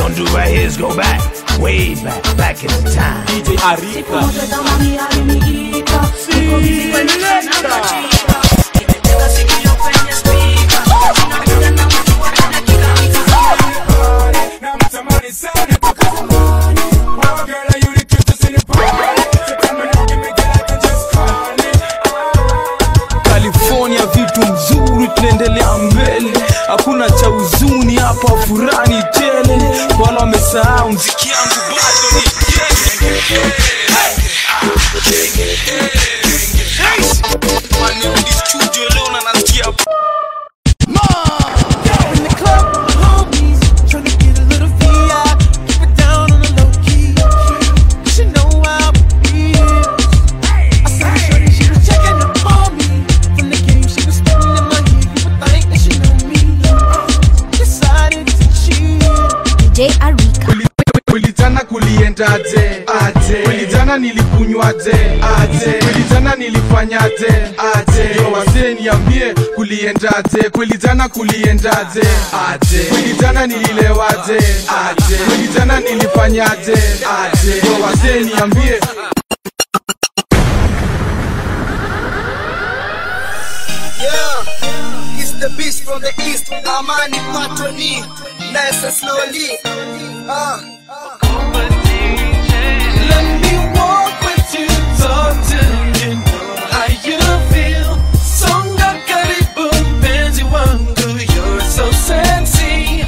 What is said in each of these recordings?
gonna do right here is go back, way back, back in the time. DJ Arika California vitu mzuri, tunaendelea mbele, hakuna cha huzuni hapa, furani tele. Wala wamesahau mziki yangu bado ni Wanirudi studio leo na nasikia In the club with the homies, tryna get a little VI. Keep it down on the low key. You should know how it is. I saw shorty, she was checking up on me. From the game, she was spitting in my ear. You would think that she knew me. Decided to cheat. DJ Arika. Kulijana kuliendaje? Aje. Kulijana nilikunywaje? Aje. Kulijana nilifanyaje? Aje. Yo wazee niambie kuliendaje? Kulijana kuliendaje? Aje. Kulijana nililewaje? Aje. Kulijana nilifanyaje? Aje. Yo wazee niambie Yeah, it's the beast from the east. Amani Patoni, nice and slowly. Uh, Let me walk with you, talk to you, know how you feel. Songa karibu mpenzi wangu, you're so sexy.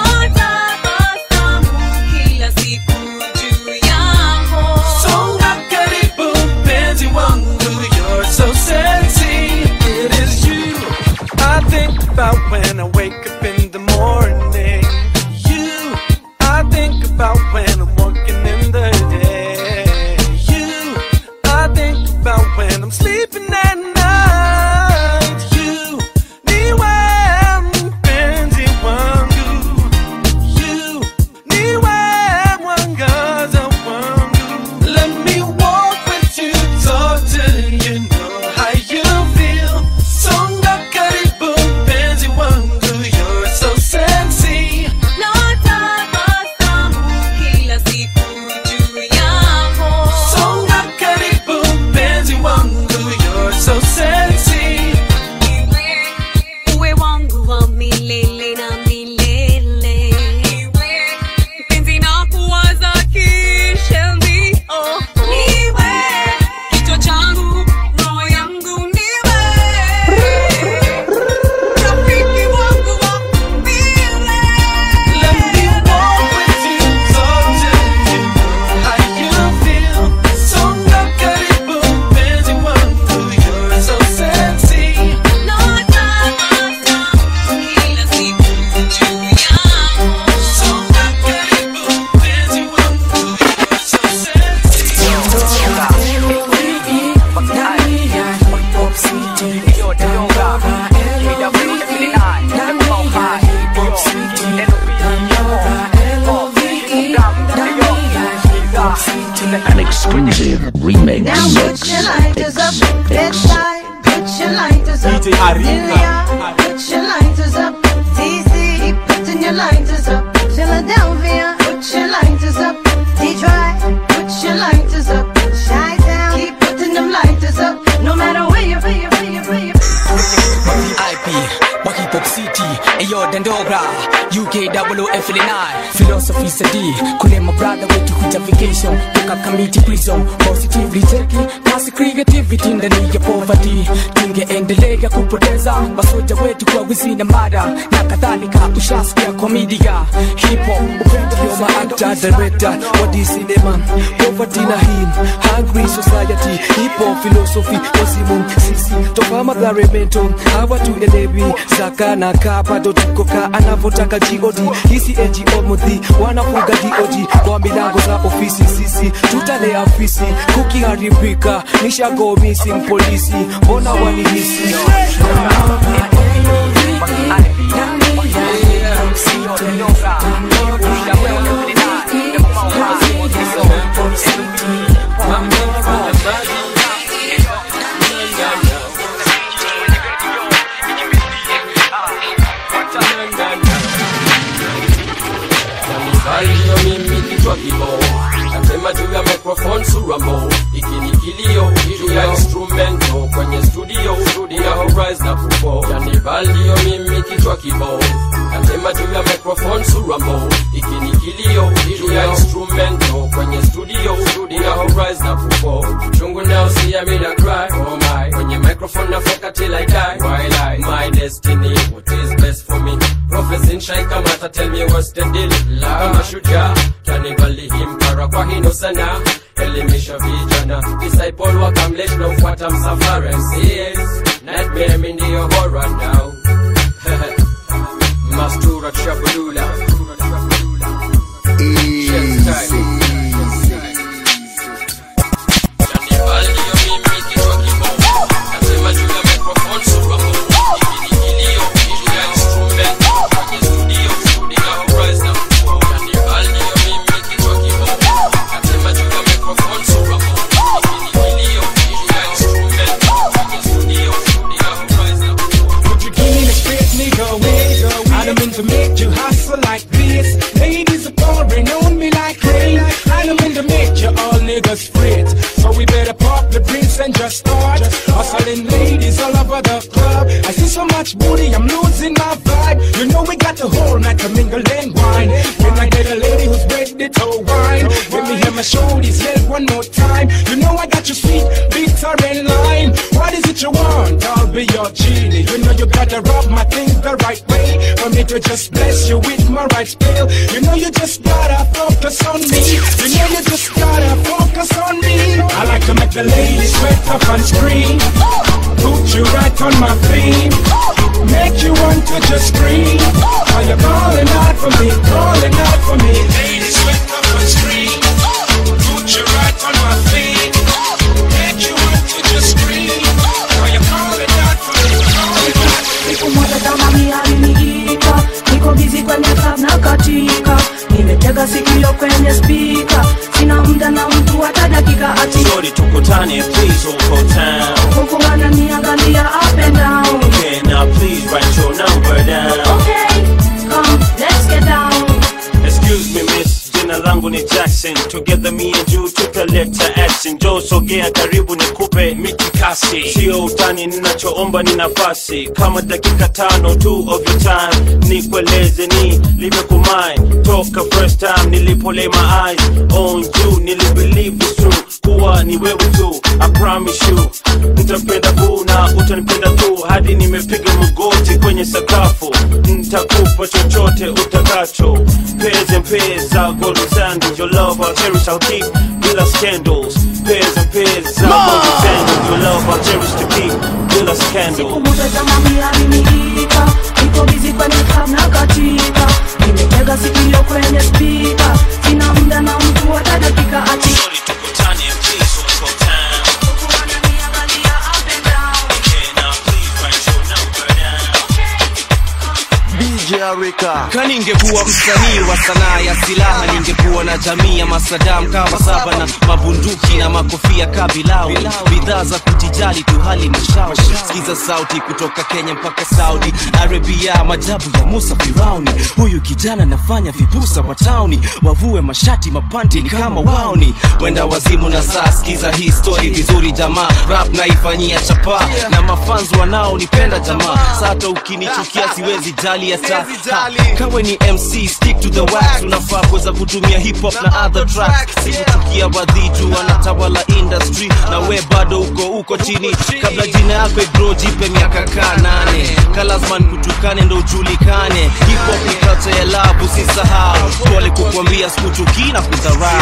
Songa karibu mpenzi wangu, you're so sexy. It is you I think about when I wake up in the morning. You I think about when I'm working in the day. You I think about when I'm sleeping at night. You niwe mpenzi wangu. You niwe mwangaza wangu. Let me walk with you, talk to you, know how you feel. Songa karibu mpenzi wangu, you're so sexy. Songa karibu mpenzi wangu, you're so sexy. uwe wangu wa milele na milele mpenzi na kuwaza kishendi oh. niwe kichwa changu roho yangu niwe rafiki wangu wa milele Let me walk with you, talk to you, know how you feel. Songa karibu mpenzi wangu, you're so sexy. Songa karibu mpenzi wangu, you're so sexy. An exclusive remix Now mix. put your lighters up, bedside. Put your lighters up, DJ Arika. Delia. Put your lighters up, DC. Keep putting your lighters up, Philadelphia. Put your lighters up, Detroit. Put your lighters up, Chi Town. Keep putting them lighters up, no matter where you, where you, where you, where you. IP wa hip hop city eyo dendogra UK double F9 philosophy sadi kule my brother wetu kuja vacation toka community prison positively taking past creativity ndani ya poverty tungeendelea kupoteza masoja wetu kwa wizi na mada na kadhalika ushasikia komedia hip hop upendo You're my actor, director, what is cinema Poverty na him, hungry society Hip hop philosophy, wazimu sisi Toka madhare mento, hawa tuelewi Zaka na kaa bado tuko ka Anavotaka G.O.D Hisi NGO muthi, wanafuga D.O.G Kwa milango za ofisi sisi Tutalea fisi, kukiharibika Nishago missing polisi Mbona wanihisi Bye. kichwa kibao nasema juu ya microphone sura mo iki ni kilio juu ya instrumento kwenye studio ina horizon na kufo yani balio mimi kichwa kibao nasema juu ya microphone sura mo iki ni kilio juu ya instrumento kwenye studio ina horizon na kufo chungu nao see me na cry oh my kwenye microphone na foka till I die while I my destiny what is best for me prophets in shine kama ata tell me what's the deal kama shujaa kanibali himpara kwa hino sana elimisha vijana disciple wakamlesh na ufuata msafara yes nightmare mi ndiyo horror now mastura trabulula Would you give me the space, nigga? Wait, I don't mean to make you hustle like this. Ladies are pouring on me like rain. I don't mean to make you all niggas fret. So we better pop the drinks and just start hustling ladies all over the club. I see so much booty, I'm losing my vibe. You know we got the whole night to mingle and wine. When I get a lady who's ready to wine, let me hear my shoulders yell one more time. You know I got you sweet, bitter and lime. What is it you want? I'll be your genie. You know you gotta rub my thing the right way for me to just bless you with my right spell. You know you just gotta focus on me. You know you just gotta focus on me. I like to make the ladies sweat up and scream. Put you right on my feet. Make you want to just scream. Are you calling out for me? Calling out for me. Ladies sweat up and scream. Put you right on my feet. Make you want to just scream. Are you calling out for me? Calling out for me. siku moja kama mialiniita niko bizi kwenye club na katika nimetega sikio kwenye spika sina muda na mtu hata dakika ati Shorty tukutane please uko town huku ananiangalia up and down Okay now please write your number down okay come let's get down Excuse me miss jina langu ni Jackson Together me and you tutaleta action Joe sogea karibu nikupe mitikasi Sio utani ninachoomba ni nafasi Kama dakika tano tu of your time Nikueleze ni limekumai Toka first time nilipo lay my eyes on you Nilibelieve it's true kuwa ni wewe tu I promise you Nitapenda boo na utanipenda tu Hadi nimepiga magoti kwenye sakafu Nitakupa chochote utakacho Pairs and pairs za golden sandals Your love I'll cherish I'll keep bila scandals Pairs and pairs za golden sandals Your love I'll cherish to keep bila scandals muda kama mialiniita niko bizi kwenye club na katika nimetega sikio kwenye spika sina muda na mtu hata dakika ati Tukutane please uko town Okay now please write your number down DJ Arika. Kaningekuwa msanii wa sanaa ya silaha, ningekuwa na jamii ya masadam kama saba na mabunduki na makofia kabilau, bidhaa za kujijali tu hali mashauri. Sikiza sauti kutoka Kenya mpaka Saudi Arabia, majabu ya Musa Firauni. Huyu kijana nafanya vipusa wa tauni, wavue mashati mapanti ni kama waoni, wenda wazimu na saa. Sikiza hii story vizuri jamaa, rap naifanyia chapa na mafans wanaonipenda jamaa, sata ukinichukia siwezi jali hata Ha, kawe ni mc stick to the wax unafaa kuweza kutumia hip hop na other tracks sikuchukia wadhitu wanatawala industry na we bado uko uko chini kabla jina yako igro jipe miaka kaa nane kalazman kutukane ndo ujulikane hip hop ni culture ya love usisahau pole kukwambia sikuchukii na kudharau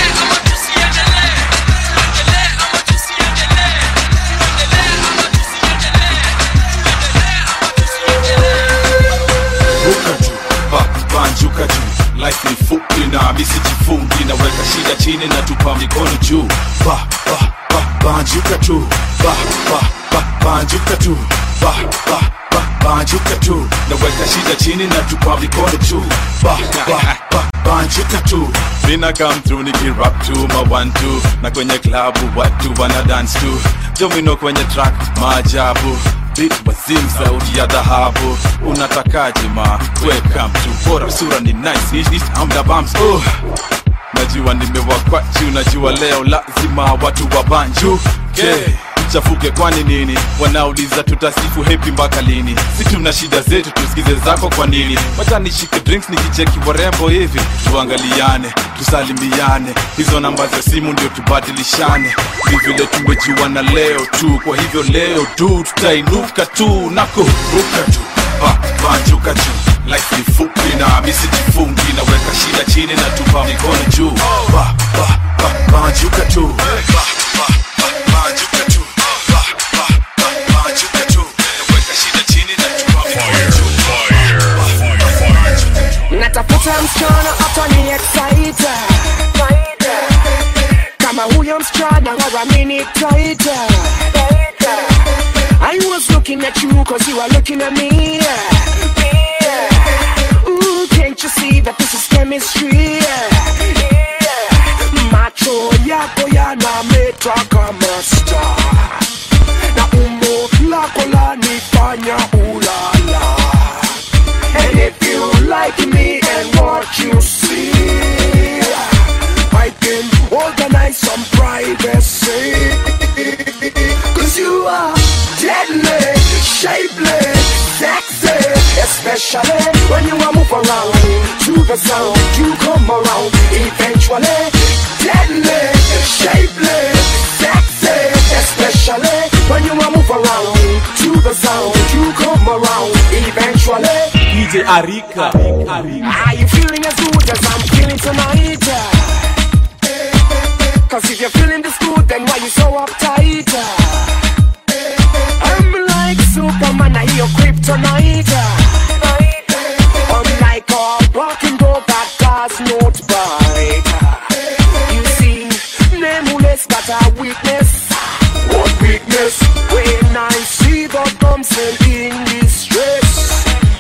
ruka juu ba- banjuka juu life ni fupi na misijifungi naweka shida chini na tupa mikono juu ba, ba, ba, banjuka tu ba, ba, ba, banjuka tu ba, ba, ba, banjuka tu naweka shida chini na tupa mikono juu ba, ba, ba, banjuka tu mina come through nikirap tu ma one two na kwenye klabu watu wana dance tu domino kwenye track maajabu Beat wazim sauti ya dhahabu unatakaje ma welcome to bora sura ni nice Ish, ish, I'm the bumps oh unajua nimewakwachi unajua leo lazima watu wa banju okay. chafuke kwani nini wanauliza tutasifu hepi mpaka lini si tuna shida zetu tusikize zako kwa nini wacha nishike drinks nikicheki warembo hivi tuangaliane tusalimiane hizo namba za simu ndio tubadilishane ni vile tumejuana leo tu kwa hivyo leo tu tutainuka tu na kuruka tu ba, banjuka tu life ni fupi na misi jifungi naweka shida chini na tupa mikono juu ba, ba, ba, banjuka tu ba, ba, ba, banjuka tu ba, ba, ba, banjuka tu naweka shida chini na tupa mikono juu natafuta msichana hata ni excite kama huyo msichana waramini taita I was looking at you cause you are looking at me Ooh, can't you see that this is chemistry macho yako yanameta kama star na umbo lako lanifanya ulala And if you like me and what you see, I can organize some privacy. Cause you are deadly, shapely, sexy, especially when you are move around to the sound. You come around eventually, deadly, shapely, sexy, especially when you are move around to the sound. You come around eventually. DJ Arika. Are you feeling as good as I'm feeling tonight? Cause if you're feeling this good, then why you so uptight? I'm like Superman, I hear kryptonite. I'm like a walking dog that does not bite. You see, nameless got a weakness. What weakness? When I see the damsel in distress.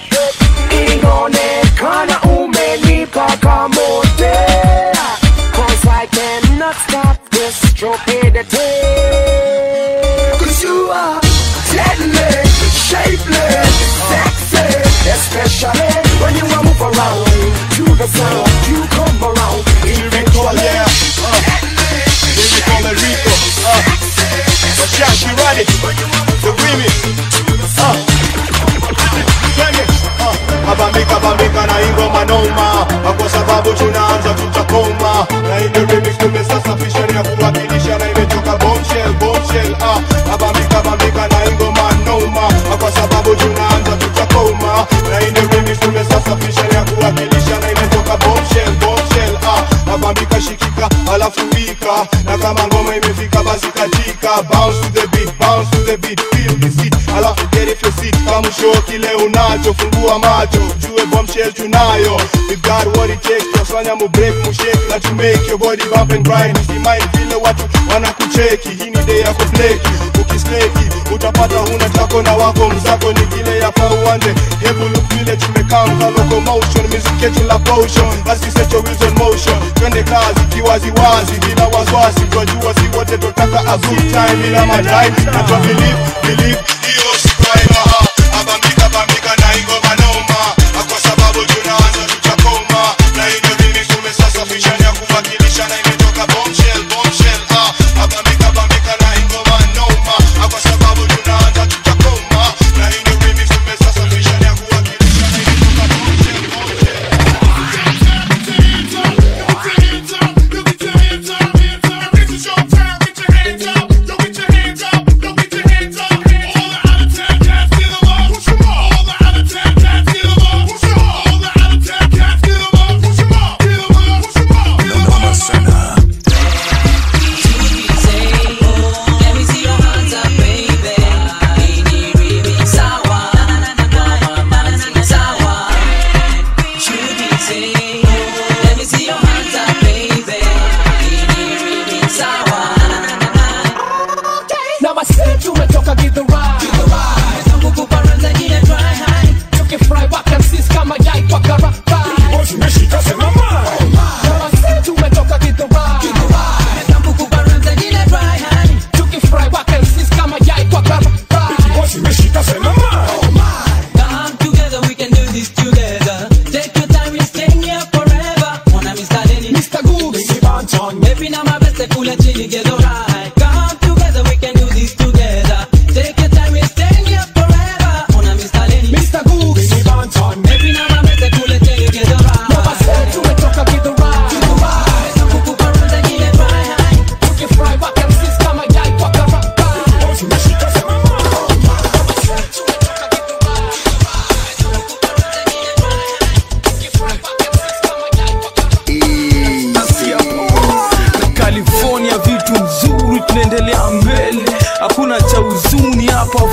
inaonekana umenipa kamote Cause I cannot stop this stupidity Cause you are deadly, shapely, sexy Especially when you are move around to the sound You come around eventually Lyrical Enrico. Uh, Bajashi Radi. The remix. Uh. Twende. Uh. Abambika bambika na ingoma noma kwa sababu tunaanza tutakoma na ile remix tumesasafisha ni ya kuwakilisha na imetoka bombshell bombshell uh. Abambika bambika na ingoma noma kwa sababu tunaanza tutakoma na ile remix tumesasafisha ni ya kuwakilisha na imetoka bombshell bombshell uh. Abambika shikika alafu wika na kama ngoma imefika basi katika bounce to the beat bounce to the beat feel the seat alafu get if your seat kama show kile unacho fungua macho jue bombshell tunayo we got what it takes tufanya mu break mu shake na to make your body bump and grind usimai vile watu wanakucheki hii ni day ya kupleki ukisleki utapata huna tako na wako mzako ni kile yafaa uanze hebu look vile tumekaa mka locomotion music yetu la potion basi set your wheels on motion twende kazi kiwaziwazi bila wasiwasi twajua si wote totaka a good time bila madai na twa believe believe hiyo si crime aha abambika bambika na ingoma noma kwa sababu tunaanza tutakoma na hiyo remix tumesasafisha ni ya kuwakilisha na imetoka bombshell bombshell ah abambika bambika na ingoma noma kwa sababu tunaanza tutakoma na hiyo remix tumesasafisha ni ya kuwakilisha na imetoka bombshell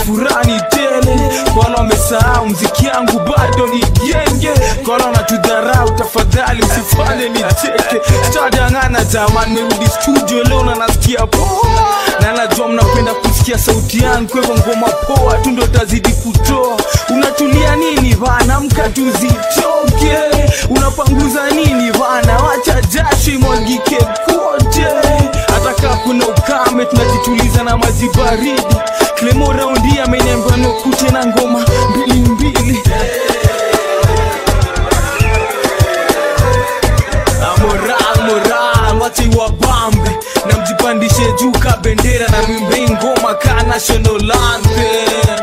furani tele kwa wale wamesahau mziki yangu bado ni genge kwa wale wanatudharau tafadhali msifanye nicheke sitadangana jamani merudi studio leo na nasikia poa na najua mnapenda kusikia sauti yangu kwa hivyo ngoma poa tu ndo tazidi kutoa unatulia nini bana mka tuzitoke unapanguza nini bana wacha jasho imwagike kote hata kaa kuna ukame tunajituliza na maji baridi klemo raundi ameniambia nokute na ngoma mbili mbili Ah, moral moral wache wabambe na mjipandishe juu ka bendera na mwimbe ngoma ka national anthem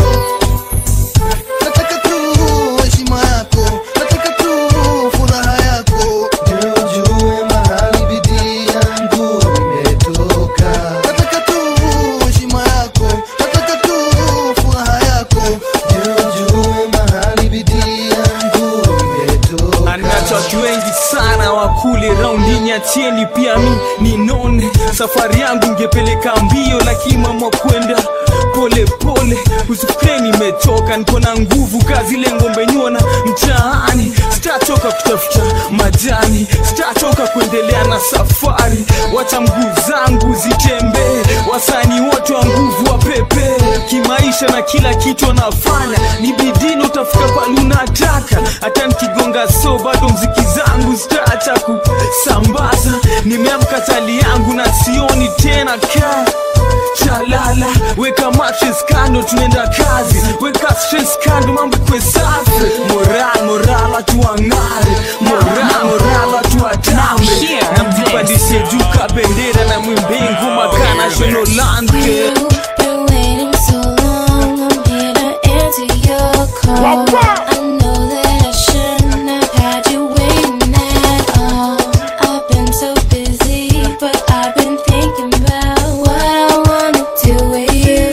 nataka tu heshima yako nataka tu furaha yako ndio ujue mahali bidii yangu imetoka nataka tu heshima yako nataka tu furaha yako ndio ujue mahali bidii yangu imetoka anacho watu wengi sana wakule raundini achieni pia mi ninone safari yangu ngepeleka mbio lakini mama kwenda pole pole usifikire nimechoka niko na nguvu kazi ile ngombe nyona mtaani sitachoka kutafuta majani sitachoka kuendelea na safari wacha mguu zangu zitembee wasani wote wa nguvu wa pepe kimaisha na kila kitu wanafanya ni bidii na utafika pale unataka hata nikigonga so bado mziki zangu zitaacha kusambaza nimeamka tali yangu na sioni tena kaa chalala weka mattress kando tunaenda kazi weka stress kando mambo kwe safi moral moral watu wang'are moral moral watu watambe na mjipandishe juu ka bendera na mwimbe ngoma ka national anthem Been waiting so long, I'm here to answer your call. I know that I shouldn't have had you waiting at all. I've been so busy, but I've been thinking about what I wanna do with you.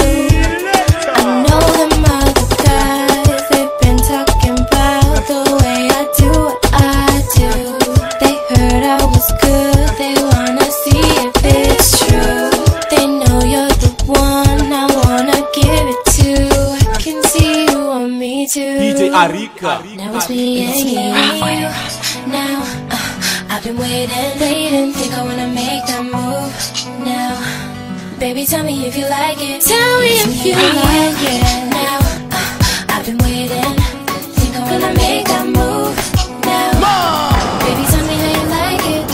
I know them other guys, they've been talking about the way I do what I do. They heard I was good, they wanna see if it's true. They know you're the one I wanna give it to. I can see you want me to. DJ Arika. Now it's me and you. Now uh, I've been waiting, waiting. Think I wanna make that move now. Baby, tell me if you like it. Tell me if you like it. Now uh, I've been waiting. Think I wanna make that move now. Baby, tell me how you like it.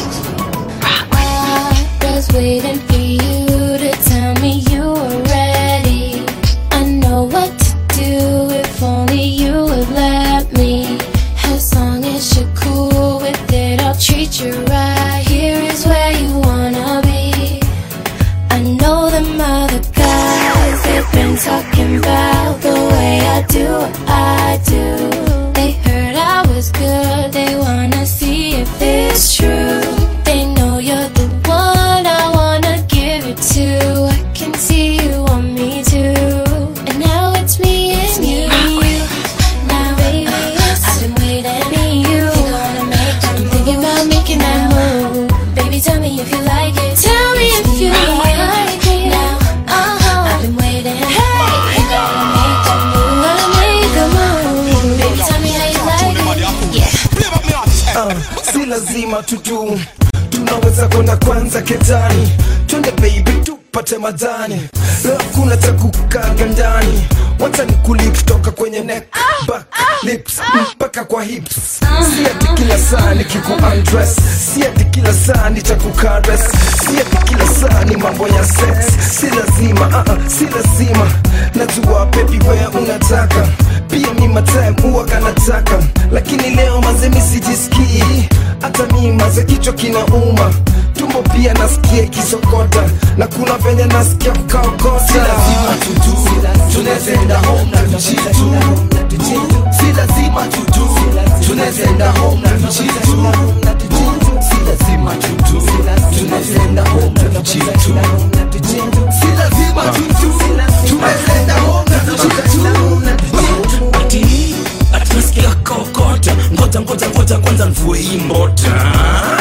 I was waiting for you to tell me you were ready. I know what to do if only you would let me. As long as you're cool with it, I'll treat you right. Here is where you wanna be. I know them other guys, they've been talking about the way I do what I do. They heard I was good, they wanna see if it's true. They know you're the one I wanna give it to. I can see you want me to. And now it's me and you. Now, baby, I've been waiting. Me and you. Think I wanna make that I'm thinking about making that move. Baby, tell me if you like it. Tell me if you like it. Now, uh-huh. I've been waiting. Hey, think I wanna make that move. Wanna make a move. Baby, tell me how you like it. Yeah. Ah, si lazima tutu tunaweza kwenda kwanza ketani twende baby tupate majani leo kuna cha kukaga ndani wacha ni kutoka kwenye neck back lips mpaka kwa hips si ati kila saa ni kiku undress si ati kila saa ni cha kukares si ati kila saa ni mambo ya sex si lazima uh -uh, si lazima najua baby wewe unataka pia mi matime huwa kanataka lakini leo mazemi sijisikii hata mi maze kichwa kinauma tumbo pia nasikia ikisokota na kuna venye nasikia kukaokota si lazima tutu tunazenda home na tuchitu si lazima tutu tunazenda home na tuchitu si lazima tutu tunazenda home na tuchitu si lazima tutu tunazenda home na tuchitu ati ati nasikia kokota ngoja ngoja ngoja kwanza mvue hii mbota si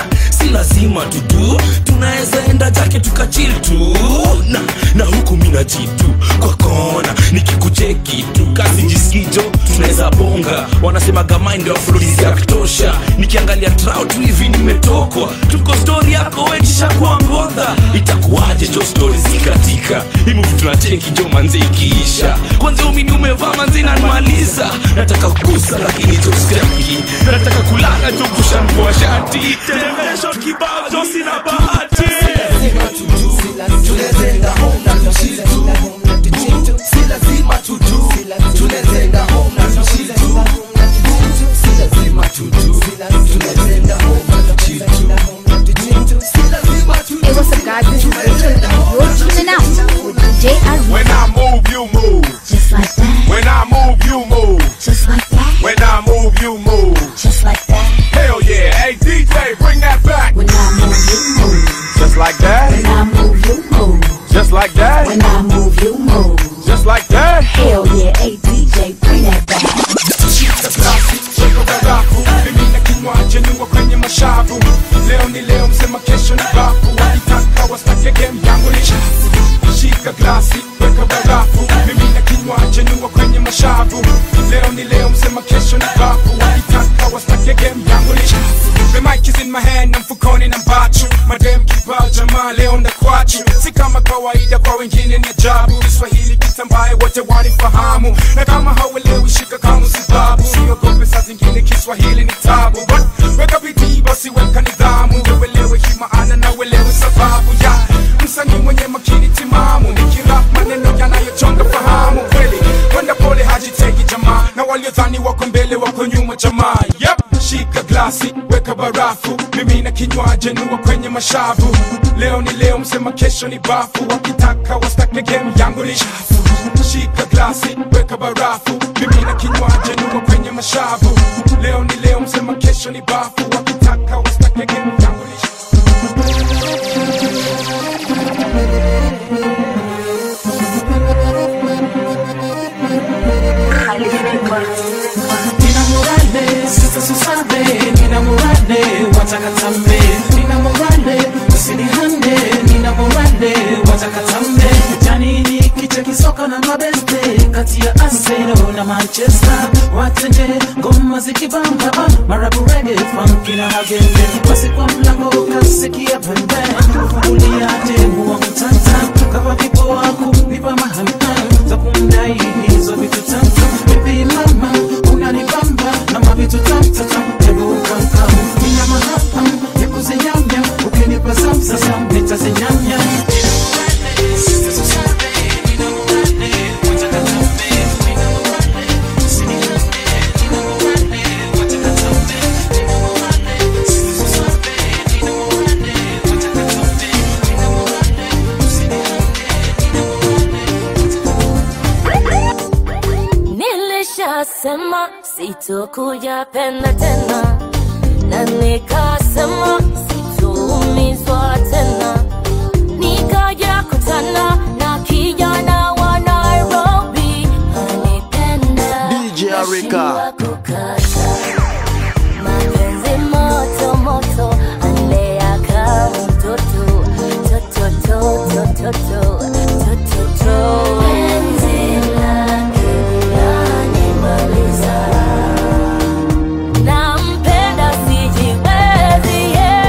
si lazima tudu tunaweza enda jake tukachil tu na, na huku mina jitu kwa kona nikikucheki tu kazi jisikijo tunaweza bonga wanasemaga mind of flows ya kutosha nikiangalia trout hivi nimetokwa tuko story yako wetisha kwa ngodha itakuwaje jo story zikatika himuvi tunacheki jo manzi ikiisha kwanza umini umevaa manzi nanmaliza nataka kugusa lakini jo staki nataka kulala jo kushanvua shati televishon kibao jo sina bahati tunazenga home na tushitu si lazima tudu tunazenga home na tushitu si lazima tudu tunazenga home na tushitu si lazima tudu Hey, what's up, guys? This is Rachel, and you're tuning out with DJ Arun. When I move, you move. Just like that. When I move, you move. Just like that. When I move, you move. Just like that. Hell yeah. Hey, DJ, bring that back. When I move, you move. Just like that. When I move, you move. Just like that. When I move, you move. Just like that. Hell yeah, hey DJ, bring that back. Shika glasi, weka barafu mimi na kinywaji niwa kwenye mashavu leo ni leo msema kesho ni bafu walitaka wastake game yangu ni chafu shika glasi weka barafu mimi na kinywaji niwa kwenye mashavu leo ni leo msema kesho ni bafu walitaka wastake game yangu ni chafu The mic is in my hand na mfukoni na mbachu madem kibao jamaa leo na kwachu si kama kawaida kwa wengine ni ajabu kiswahili kitambaye wote wanifahamu na kama hauelewi shika kama sababu siogope saa zingine kiswahili ni tabu But, weka bidii basi weka nidhamu uelewe hii maana na uelewe sababu ya msanii mwenye makini timamu nikirap maneno yanayochonga fahamu kweli kwenda pole hajiteki jamaa na waliodhani wako mbele wako nyuma jamaa yep. shika glasi weka barafu mimi na kinywaji niwa kwenye mashavu leo ni leo msema kesho ni bafu wakitaka wastake game yangu ni chafu shika glasi weka barafu mimi na kinywaji niwa kwenye mashavu leo ni leo msema kesho ni bafu wakitaka wastake game yangu ni chafu Nina morale, sasa susabe Nina morale, watakatambe Nina morale, usinihande Nina morale, watakatambe Janini kiche kisoka na mabeste Kati ya Arsenal na Manchester Watende, ngoma zikibamba Marabu reggae, funky na hagende Basi kwa mlango ukasikia pembe Kufungulia demu wa mtanta Kava vipo wako, nipa mahamam Za kumdai hizo vitu tanta Baby mama, unanibamba Na mavitu tamtatam, hebu ukamkam Nina mahapam, ya kuzinyamya Ukinipa samsasam, nitazinyamya Nilishasema sitokuja penda tena, na nikasema sitoumizwa tena, nikaja kutana na kijana wa Nairobi anipenda DJ Arika. kukata mapenzi moto moto, anlea kama mtoto toto toto toto toto toto penzi lake lanimaliza nampenda sijiwezi yeah.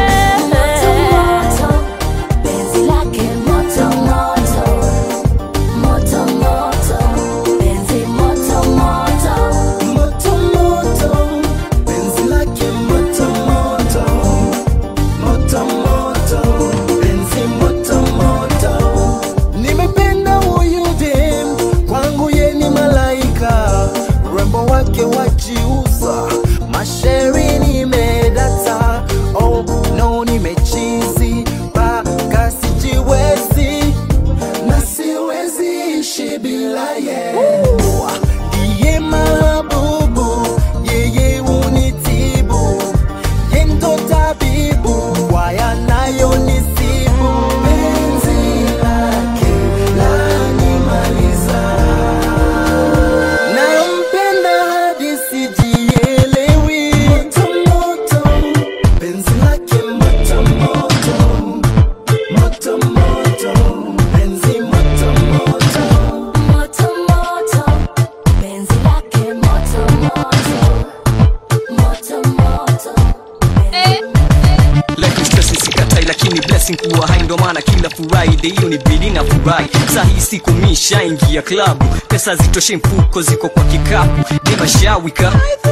life is stressing sikatai lakini blessing kuwa hai ndo maana kila friday hiyo ni bidi na furahi saa hii siku mishaingia klabu pesa zitoshe mfuko ziko kwa kikapu demashawika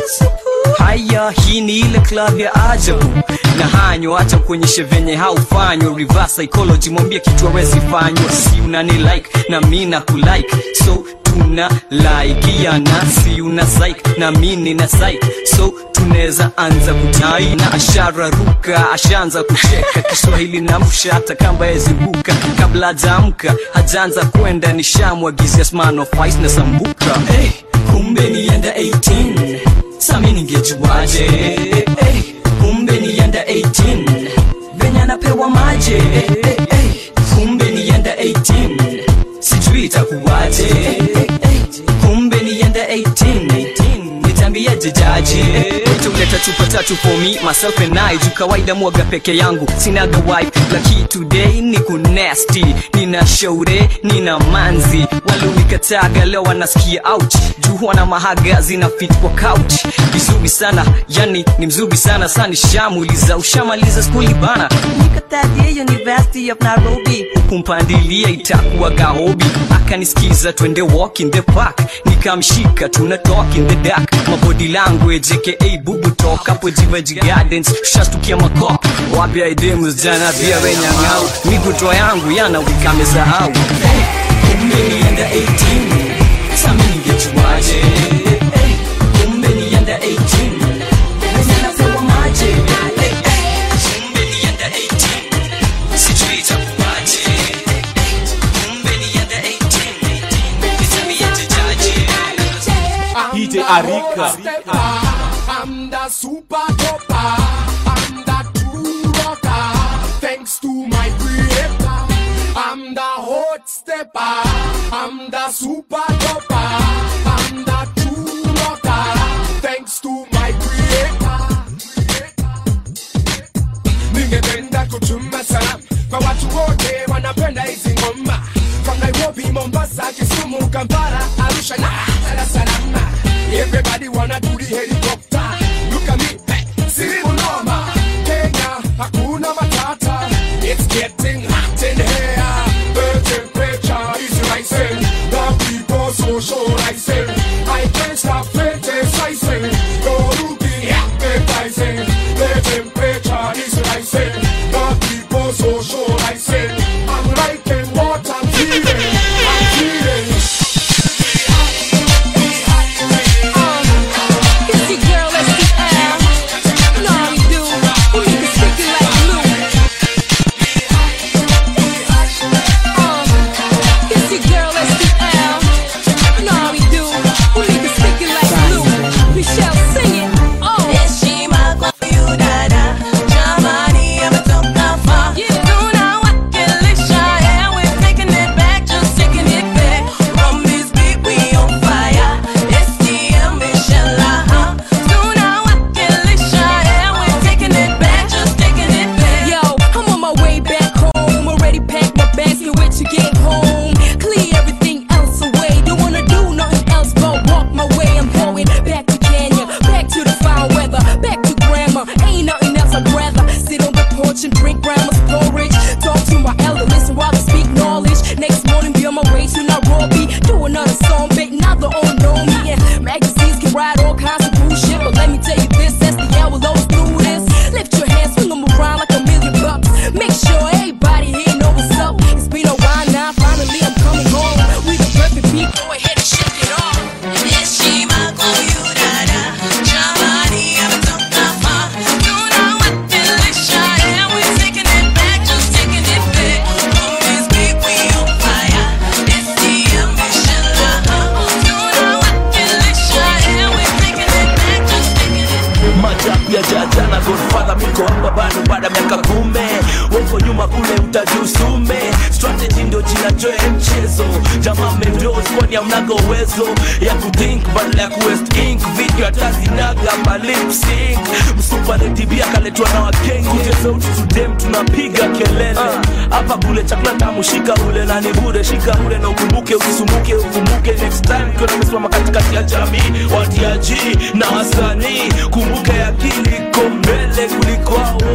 haya hii ni ile club ya ajabu na hanyo acha kuonyeshe venye haufanywa reverse psychology mwambie kitu awezi fanywa si unani like na mi na kulike so tuna laikiana si una psych na mi nina psych so tunaweza anza kutai na ashara ruka ashaanza kucheka kiswahili na msha hata kamba yezibuka kabla hajaamka hajaanza kwenda nishamwagizia sman of ice na sambuka hey, kumbe nienda 18 sami ningejuaje hey, kumbe nienda 18 venye anapewa maje hey, hey, hey, kumbe nienda 18 sijui itakuwaje hey, hey, hey, kumbe nienda 18 nitambiaje jaji tuleta chupa tatu for me myself and I juu kawaida mwaga peke yangu sinaga wife laki today ni kunesti nina shaure nina manzi walionikataga leo wanasikia ouch juu wana mahaga zina fit kwa couch vizuri sana yani ni mzuri sana sani shamuliza ushamaliza skuli bana nikatadia university of nairobi kumpandilia itakuwa gahobi akanisikiza twende walk in the park nikamshika tuna talk in the dark mabody language aka bubu talk hapo jivaji gardens shastukia makop wapya idemus jana pia wenyang'au mikutoa yangu yana wikamesahau kumbe nienda 18 sami ningejuaje Hey, kumbe nienda 18 Venye napewa maje Hey, hey, kumbe nienda 18 sijui itakuwaje kumbe nienda 18 nitamiaje jaji DJ Arika. I'm the super duper. I'm the true rocker. Thanks to my creator. I'm the hot stepper. I'm the super duper. I'm the true rocker. Thanks to my creator. Ningependa kutuma salam kwa watu wote wanapenda hizi ngoma from Nairobi, Mombasa, Kisumu, Kampala, Arusha na Dar es Salaam. Everybody wanna do the helicopter. Look at me, hey, silimu noma. Kenya, hakuna matata. It's getting hot in here. The temperature is rising. The people socializing. I can't stop fantasizing. You're looking appetizing. The temperature is rising. The people socializing. I'm liking what I'm feeling. I'm feeling. It's your girl, SDL. You know how we do. We make it sticky like glue. Uh, it's your girl, SDL. You know how we do. We make it sticky like glue. Michelle, sing it. Oh. Heshima kwa huyu dada, jamani ametoka far. Tunawakilisha, yeah, we're taking it back, just taking it back. From this beat, we on fire. STM, Michelle, uh-huh. Tunawakilisha, yeah, we're taking it back, just taking it back. Yo, I'm on my way back home. Already packed my bags, can't wait to get home. Clear everything else away. Don't wanna do nothing else but walk my way. I'm going back to Kenya, back to the foul weather, back to grandma. Ain't nothing else I'd rather sit on the porch and drink grandma's porridge. Talk to my elder, listen while I speak knowledge. Next morning, be on my way to Nairobi. Do another song, big, now the old know me. And magazines can write all kinds of bullshit, but let me tell you this, that's the hour, always do this. Lift your hands, swing them around like a million bucks. Make sure everybody here know what's up. It's been a while now, finally I'm coming home. We the perfect people, go ahead and shake it off. Heshima kwa huyu dada, jamani ametoka far. Tunawakilisha, yeah, we're taking it back, just taking it back. From this beat, we on fire. STM, Michelle, uh-huh. Tunawakilisha, yeah, we're taking it back, just taking it majabu ya jaja na godfather miko hapa bado baada ya miaka kume woko nyuma kule utajusume strategy ndio jina joe mchezo jamaa mendos kwani hamnaga uwezo ya kuthink badala ya kuwest ink video hata zinaga malip sync msupaletibia kaletwa na wakengi kute sauti tudem tunapiga kelele hapa kule chakula tamu shika ule na ni bure shika ule na ukumbuke usisumbuke ukumbuke next time kiwa namesimama katikati ya jamii watiaji na wasanii kumbuke akili iko mbele kuliko hao wote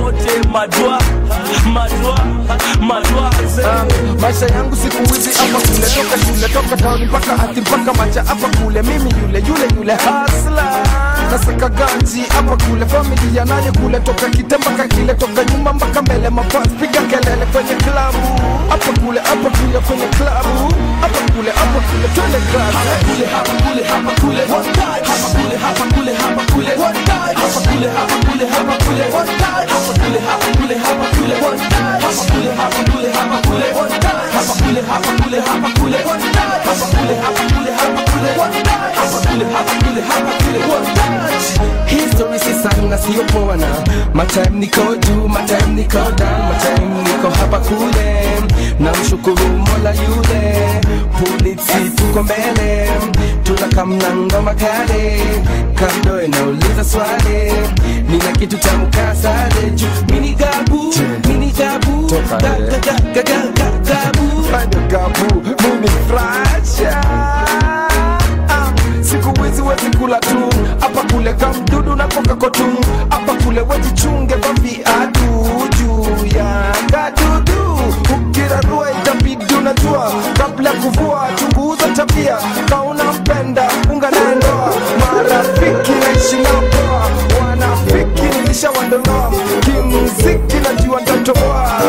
madwa madwa madwa Um, maisha yangu siku hizi hapa kule toka shule toka town mpaka ati mpaka macha hapa kule mimi yule yule yule hasla nasaka ganji hapa kule familia naye kule toka kite mpaka kile toka nyuma mpaka mbele mapas piga kelele kwenye klabu hapa kule hapa kule kwenye klabu hapa kule hapa kule twende klabu kule hapa kule hapa kule one time hapa kule hapa kule hapa kule one time hapa kule hapa kule hapa kule one time hapa kule hapa kule hapa kule one time hapa kule hapa kule hapa kule one time hapa kule hapa kule hapa kule one time hapa kule hapa kule hapa kule one time hapa kule hapa kule hapa kule one time History si sana sio poa na my time niko juu my time niko down my time niko hapa kule na mshukuru Mola yule polisi tuko mbele tunakamna ngoma kale kando inauliza swali nina kitu cha mkasale juu mini gabu mini gabu ga- ga- ga- ga- ga- ga- gabu Bado gabu mimi fracha Ah, siku hizi wezi kula tu hapa kule kamdudu na koka kotu hapa kule wejichunge kwa viatu juu ya kadudu ukirarua itabidi unajua kabla ya kuvua chunguza tabia kauna mpenda unga na ndoa marafiki naishi nao poa wanafiki nilishawandonoa kimziki najua ntatoboa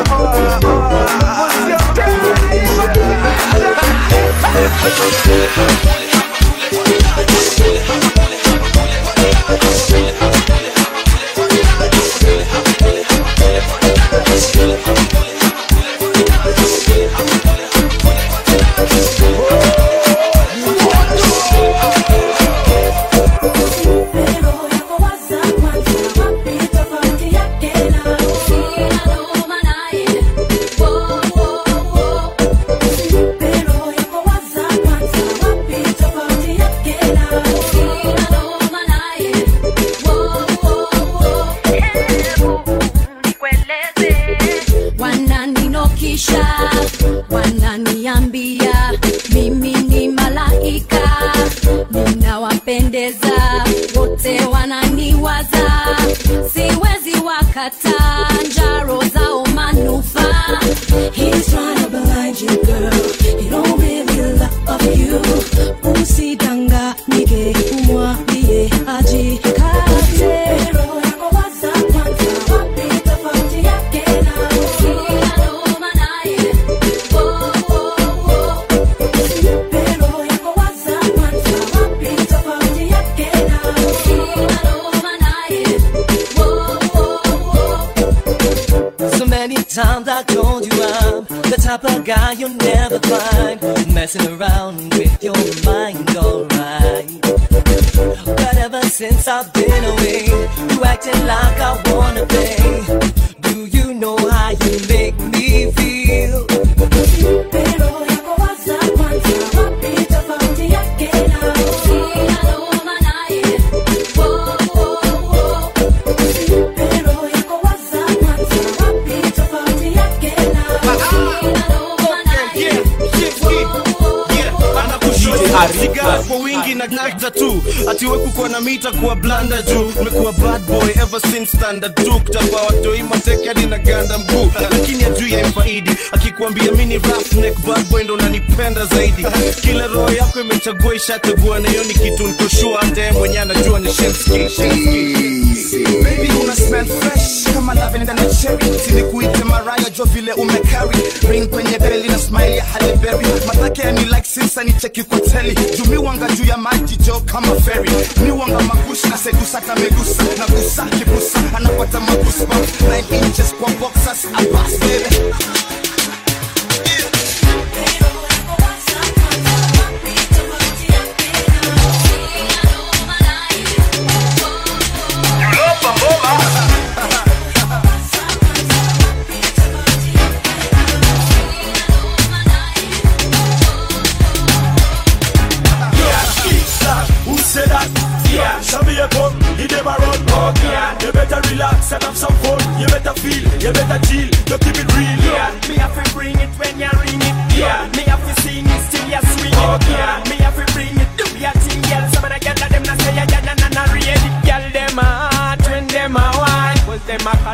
wananinokisha wananiambia mimi ni malaika ninawapendeza wote wananiwaza siwezi wakata njaro zao manufaa He's trying to blind you, girl. He don't really love you. Usidanganyike, umwambie ajikate. So many times I told you I'm the type of guy you'll never find messing around with your mind, alright. But ever since I've been away, you acting like I wanna play. Do you know how you make me feel? sigara kwa wingi na gata tu atiwe kukuwa na mita kuwa blanda juu umekuwa bad boy ever since standard tu kutapa watoi mateke hadi na ganda mguu lakini ajui ya mfaidi akikuambia mini roughneck bad boy ndo unanipenda zaidi kila roho yako imechagua ishachagua na hiyo ni kitu nikoshua hata yeye mwenyewe anajua ni Shenski, Shenski. Baby una smell fresh kama lavender na cherry silikuite maraya jo vile umecarry ring kwenye beli na smile ya Halle Berry matake ni like sinsa ni cheki kwa teli jumi wanga juu ya maji jo kama ferry ni wanga magushi na sedusa kamegusa na gusa kibusa anapata magusba 9 inches kwa boxers abas baby Who said that? Yeah, show me a gun, you never run. Yeah, you better relax and have some fun. You better feel, you better chill, you keep it real. Yeah, me have to bring it when you ring it. Yeah, me have to sing it still you swing it. Yeah, me have to bring it, do your thing, girl. Some of the girls them not say yeah, yeah, nah, nah, nah, real it. Girl, them a hot when them a wine, 'cause them a call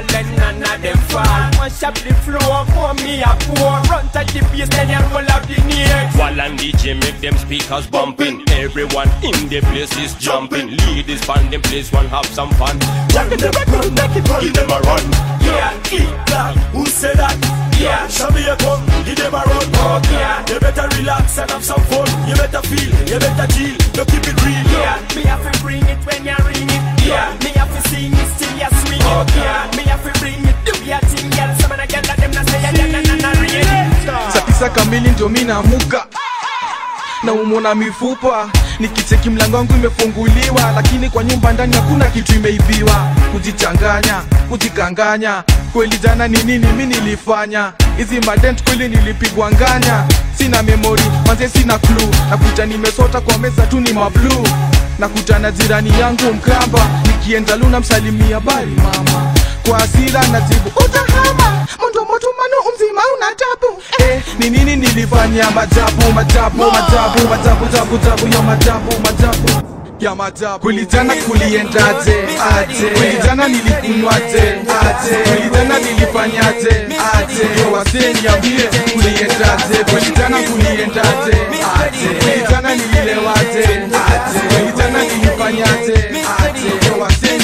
and none of them fall. Mash up the floor, pour me a pour. Run touch the bass, then you roll up the neck. While and DJ make them speakers bumping Everyone in the place is jumping Ladies band them place one have some fun Jack them run, give them a run Yeah, eat that. Who said that? Yeah. Shabby a come, give them a run Oh, yeah. You better relax and have some fun You better feel, you better chill You keep it real Yeah, me have to bring it when you ring it. Yeah, me have to sing it till you swing it. Yeah, me have to bring it, do your thing, girl. Some of the girls that them not say yeah, yeah, nah, nah, ring it. saa tisa kamili ndio mi naamuka na umona mifupa nikicheki mlango wangu imefunguliwa lakini kwa nyumba ndani hakuna kitu imeibiwa kujichanganya kujikanganya kweli jana ni nini mi nilifanya hizi madent kweli nilipigwa nganya sina memori manze sina klu nakuta nimesota kwa meza tu ni mablu nakutana jirani yangu mkamba nikienda luna msalimia bali mama kwa asira najibu utahama mundo moto mano umzima una tabu eh, ni nini nilifanya majabu majabu majabu majabu jabu jabu ya majabu majabu ya majabu kulijana kuliendaje aje kulijana nilikunywaje aje kulijana nilifanyaje aje wasee niambie kuliendaje kulijana kuliendaje aje kulijana nililewaje aje kulijana nilifanyaje aje wasee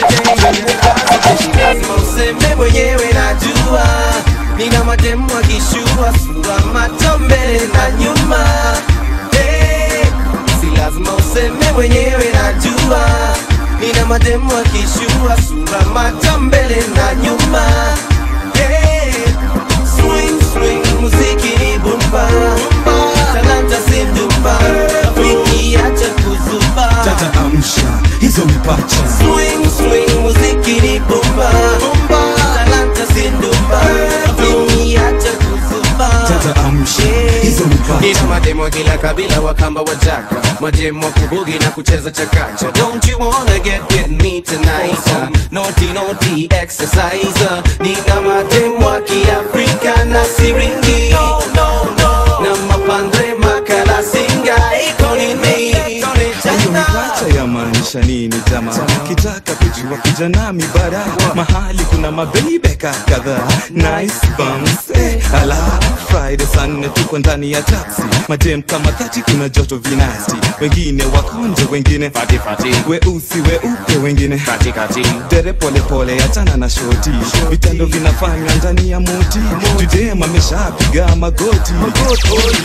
lazima useme mwenyewe najua nina mademu akishua sura macho mbele na nyuma hey, si lazima useme mwenyewe najua nina mademu akishua sura macho mbele na nyuma hey, swing swing muziki ni bumba talanta si ndumba rafiki acha kuzuba tata amsha hizo mipacha Swing, swing, muziki ni bomba Talanta si ndumba Rafiki acha kuzuba tata amsha hizo mipacha Nina mademo kila kabila wakamba wajaka Mademo wa kubugi na kucheza chakacha Don't you wanna get with me tonight uh, Naughty naughty exercise uh, Nina mademo wa kiafrika na siringi no, no, no. Na mapandre makala singa iko ni mi hiyo mipacha yamaanisha nini jama kitaka kujua kuja nami bara mahali kuna mabeibeka kadhaa nice bums eh, ala friday saa nne tuko ndani ya taxi madem kama thati kuna joto vinasti wengine wakonje wengine fatifati weusi weupe wengine katikati dere polepole achana na shoti vitendo vinafanywa ndani ya moti judem ameshapiga magoti, magoti.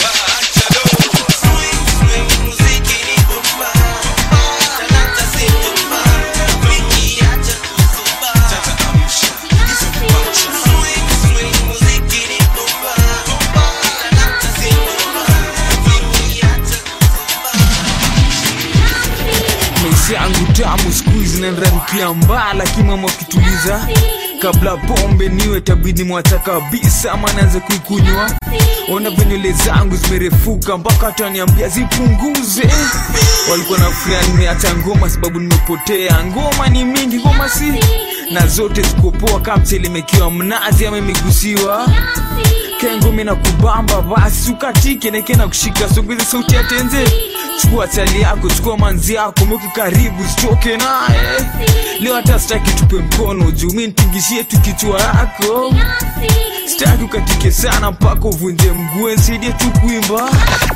maisha yangu tamu siku hizi nanramkia mbaa lakini mama ukituliza kabla pombe niwe tabidi mwacha kabisa ama naanze kuikunywa ona venywele zangu zimerefuka mpaka hata niambia zipunguze walikuwa na furia nimeacha ngoma sababu nimepotea ngoma ni mingi ngoma si na zote zikopoa kama mchele imekiwa mnazi ama imegusiwa kengumi na kubamba basi ukatike neke na kushika songeze sauti ya tenze chukua chali yako chukua manzi yako mweke karibu sichoke naye leo hata sitaki tupe mkono juu mi nitingishie tu kichwa yako sitaki ukatike sana mpaka uvunje mguu nsaidie tu kuimba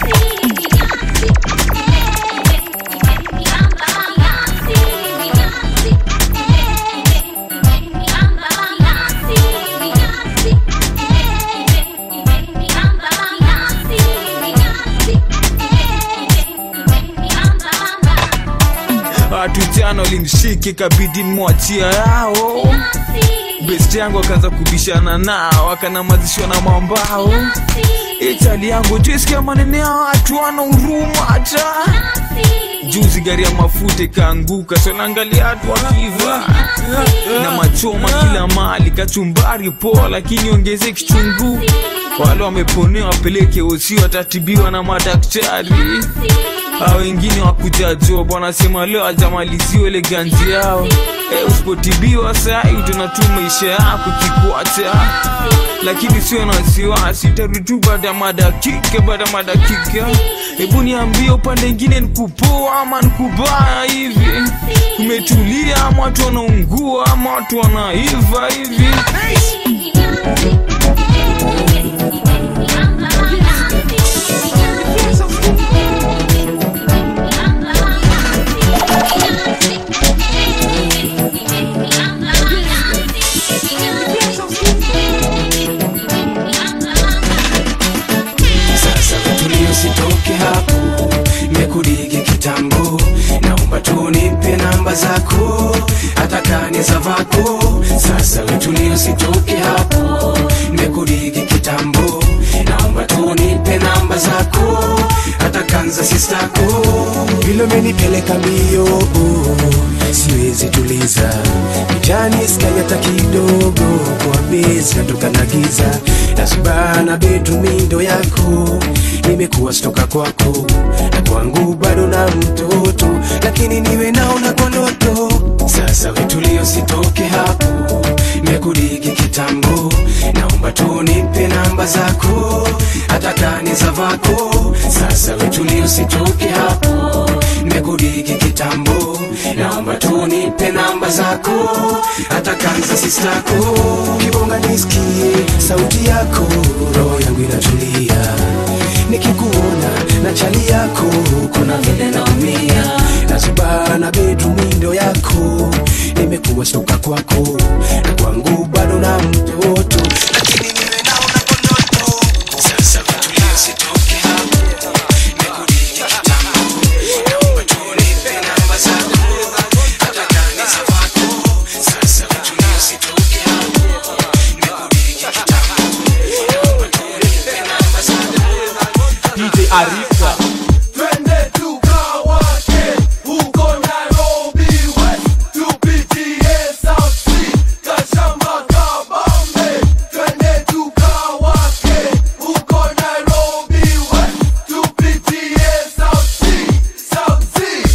watu jana walimshike kabidi mwachia yao best yangu akaanza kubishana nao akanamazishwa na mambao itali yangu tuisikia manene ya watu wana huruma hata juzi gari ya mafuta ikaanguka sonaangalia watu wakiva na machoma kila mali kachumbari poa lakini ongeze kichungu wale wameponewa wapeleke osi watatibiwa na madaktari a wengine wakuja job wanasema leo ajamaliziwa ile ganzi yao e, usipotibiwa sai utaona tu maisha yako kikwata lakini sio na wasiwasi utarudi tu baada ya madakika baada ya madakika hebu niambie upande ingine nikupoa ama nikubaya hivi kumetulia ama watu wanaungua ama watu wanaiva hivi sasa tulio sitoke hapo mekudigi kitambo naomba tu nipe namba zako hata kani za vako sasa tulio sitoke hapo mekudigi kitambo naomba tu nipe namba zako hata kanza sistako vile umenipeleka mbio siwezi tuliza kijani skai hata kidogo kwa bezi natoka na giza nasubana betumindo yako nimekuwa stoka kwako na kwangu bado na mtoto lakini niwe naona kwa ndoto sasa wetulio sitoke hapo mekudigi kitambo naomba tu nipe namba zako hata kani za vako sasa wetulio sitoke hapo mekudigi kitambo naomba tu nipe namba zako hata kanza sistako kibonga nisikie sauti yako roho yangu inatulia nikikuona na chali yako kuna vile naumia nazubana betumindo yako nimekuwa stoka kwako na kwangu bado na mtoto lakini niwe naona kwa ndoto sasa vitulia sitoke hapo mekudigi kitambo naomba tu nipe namba zako hata kani za vako sasa vitulia sitoke hapo mekudigi kitambo naomba tu nipe namba zako DJ Arika Twende tukawake huko Nairobi West, tupitie South Sea, Kashama, Kabambe. Twende tukawake huko Nairobi West, tupitie South Sea, South Sea.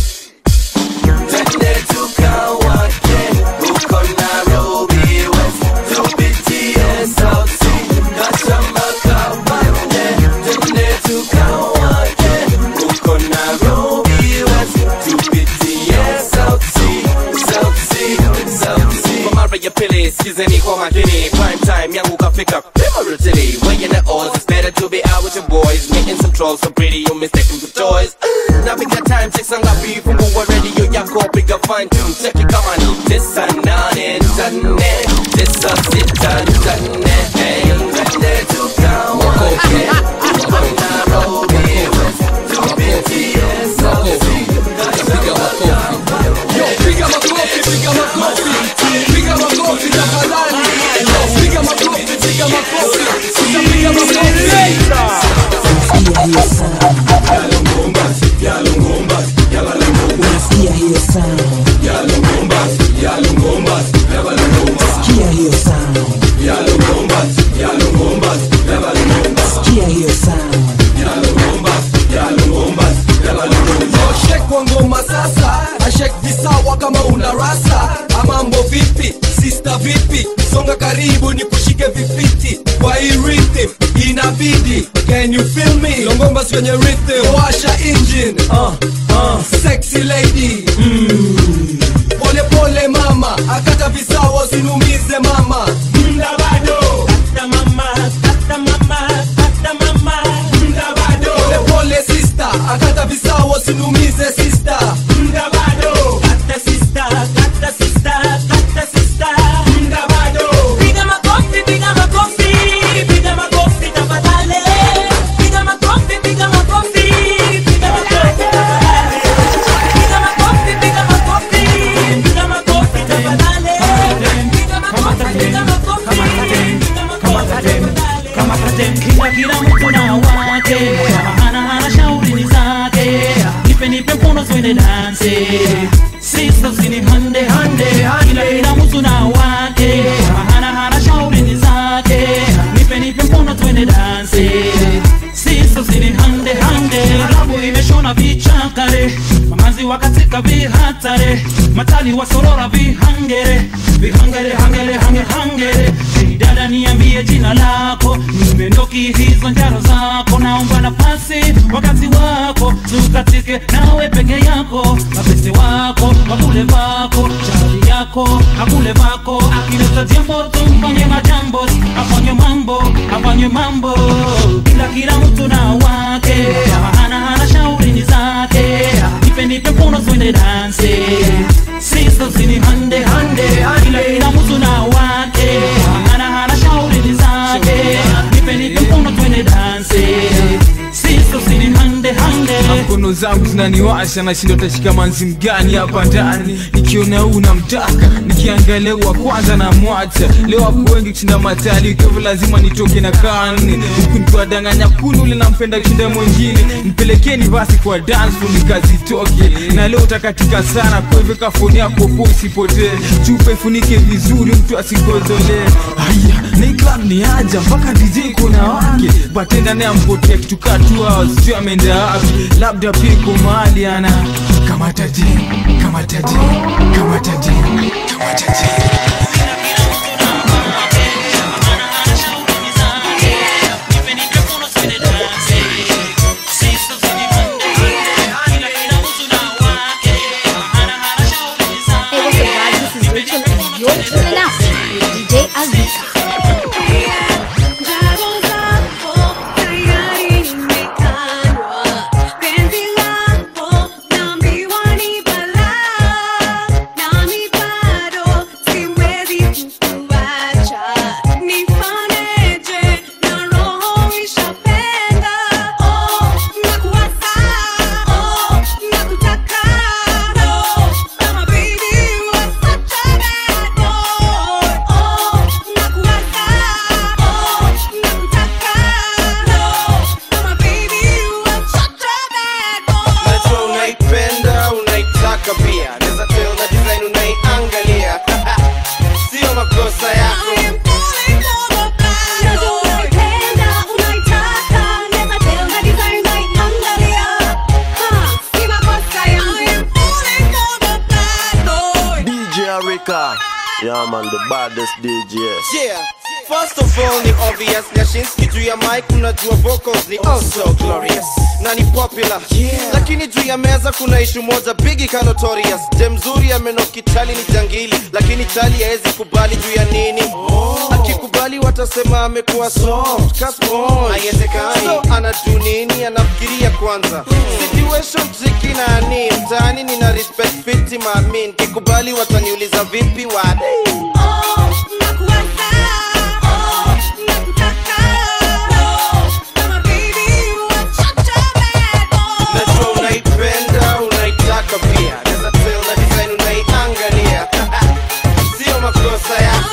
Twende tukawake huko Nairobi West, tupitie South Sea, Kashama, Kabambe. Twende tukawake huko Nairobi West, tupitie South Sea, South Sea, South Sea. kwa mara ya pili skizeni kwa makini prime time yangu kafika primarily weighing the odds it's better to be out with your boys meeting some trolls so pretty you mistake them for toys na piga time check sanga beef fungua radio yako piga fine tune check it kama ni tisa nane nane tisa sita nane hey twende tukawake huko Nairobi West tupitie South Sea piga makofi Yo, piga makofi, piga makofi, piga makofi tafadhali. Yo, piga makofi, piga makofi, piga makofi. Unasikia hiyo sound? Sikia hiyo sound? Sikia hiyo sound? Shek kwa ngoma sasa, ashek visawa kama una rasa. Amambo vipi, sister vipi, songa karibu ni kushike vifiti kwa hii rhythm inabidi. Can you feel me? Longomba kwenye rhythm, washa engine. Uh, uh, sexy lady. Mm. Pole pole mama, akata visawa usinumize mama. Mda bado. Kata mama, kata mama, kata mama. Mda bado. Pole pole sister, akata visawa usinumize sister. Mda bado. Kata sister, kata sister, kata sister. Mda bado. Piga makofi, piga makofi, piga makofi tafadhali. Piga makofi, piga makofi, piga makofi tafadhali. Piga makofi, piga makofi, piga makofi tafadhali. Piga makofi, piga makofi, piga makofi tafadhali. kila kila mtu na wake hana hana shauri ni zake nipe nipe mkono twende danse sisters ni hande hande kila kila mtu na wake hana hana shauri ni zake nipe nipe mkono twende danse sisters ni hande hande rabu imeshona vichaka vimewaka vihatare matali wasorora vihangere vihangere hangere hange hangere Hey, dada niambie jina lako nimendoki hizo njaro zako naomba nafasi wakati wako tukatike nawe peke yako mapese wako wakule vako chali yako akule vako akileta jambo tumfanye majambo afanye mambo afanye mambo kila kila mtu na wake hana hana shauri ni zake nipe nipe mkono twende danse sisters ni hande hande kila kila mtu na wake hana hana shauri ni zake nipe nipe mkono twende danse sisters ni hande hande mkono zangu zinaniwasha nashinda utashika manzi mgani hapa ndani nikiona huu namtaka nikiangalia wa kwanza na mwacha leo wako wengi kushinda matali hivyo lazima nitoke na kani huku nikiwadanganya kunu ule nampenda kushinda mwingine mpelekeni basi kwa dance floor nikazitoke na leo utakatika sana kwa hivyo kafoni yako po isipotee chupa ifunike vizuri mtu asigozolee haya na club ni aja mpaka dj kuna wake batenda naye ampotea kitu kaa two hours sio ameenda wapi labda piko mahali ana kama taji kama taji kama taji kama taji Hey, what's up, guys? This is Rachel, and you're tuning out with DJ Azika. Najua unaipenda unaitaka pia naweza tell na design unaiangalia sio makosa yako DJ Arika. Yeah, man, the baddest DJ. yeah First of all ni obvious Nyashinski juu ya mic unajua vocals ni also glorious na ni popular yeah. lakini juu ya meza kuna ishu moja bigi ka notorious dem mzuri amenoki chali ni jangili lakini chali haezi kubali juu ya nini oh. akikubali watasema amekuwa soft ka sponge. haiwezekani so anadu nini anafikiria kwanza situation tricky na ni mtaani nina respect fiti mamin kikubali wataniuliza vipi wadi najua unaipenda unaitaka pia naweza tell na design unaiangalia sio makosa yako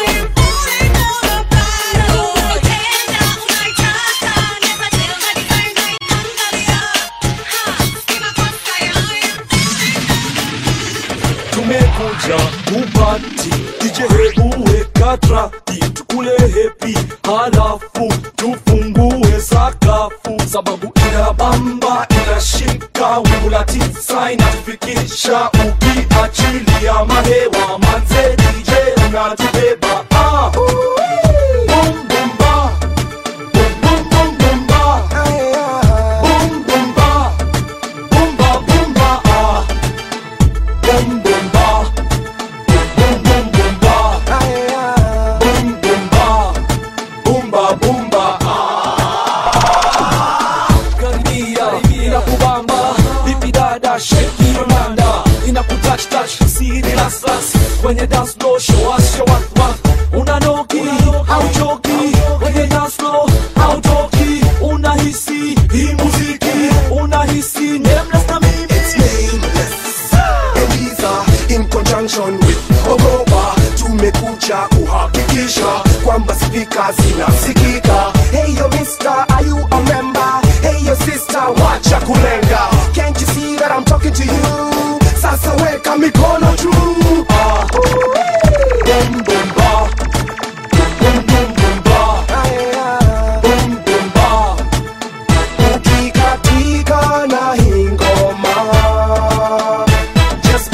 tumekuja kupati DJ hebu weka traki tukule hepi halafu tufungue sakafu sababu inabamba inashika wingu la tisa inatufikisha ukiachilia mahewa manze DJ unatubeba ah. Boom, boom, ba. Boom, boom, boom, boom, ba. Boom, boom, ba. Boom, ba, boom, ba, ah. Boom, boom, ba. Boom, boom, boom, ba. Boom, boom, ba. Boom, ba, boom, ba, ah. Karibia, inakubamba. Vipi dada, shake your nanda. Inakutouch, touch, siri las, las. Kwenye dance floor, show us your what, what. Unanoki, hauchoki. Kwenye dance floor, hautoki. Unahisi hii muziki, unahisi nameless na mimi. It's nameless. Eliza in conjunction with Ogopa tumekuja kuhakikisha kwamba spika zinasikika. Hey yo mister, are you a member? Hey yo sister, wacha kulenga. Can't you see that I'm talking to you? Sasa weka mikono juu. Ah. Boom, boom, ba. Boom, boom, boom, ba. Boom, boom, ba. Ukikatika na hii ngoma. Just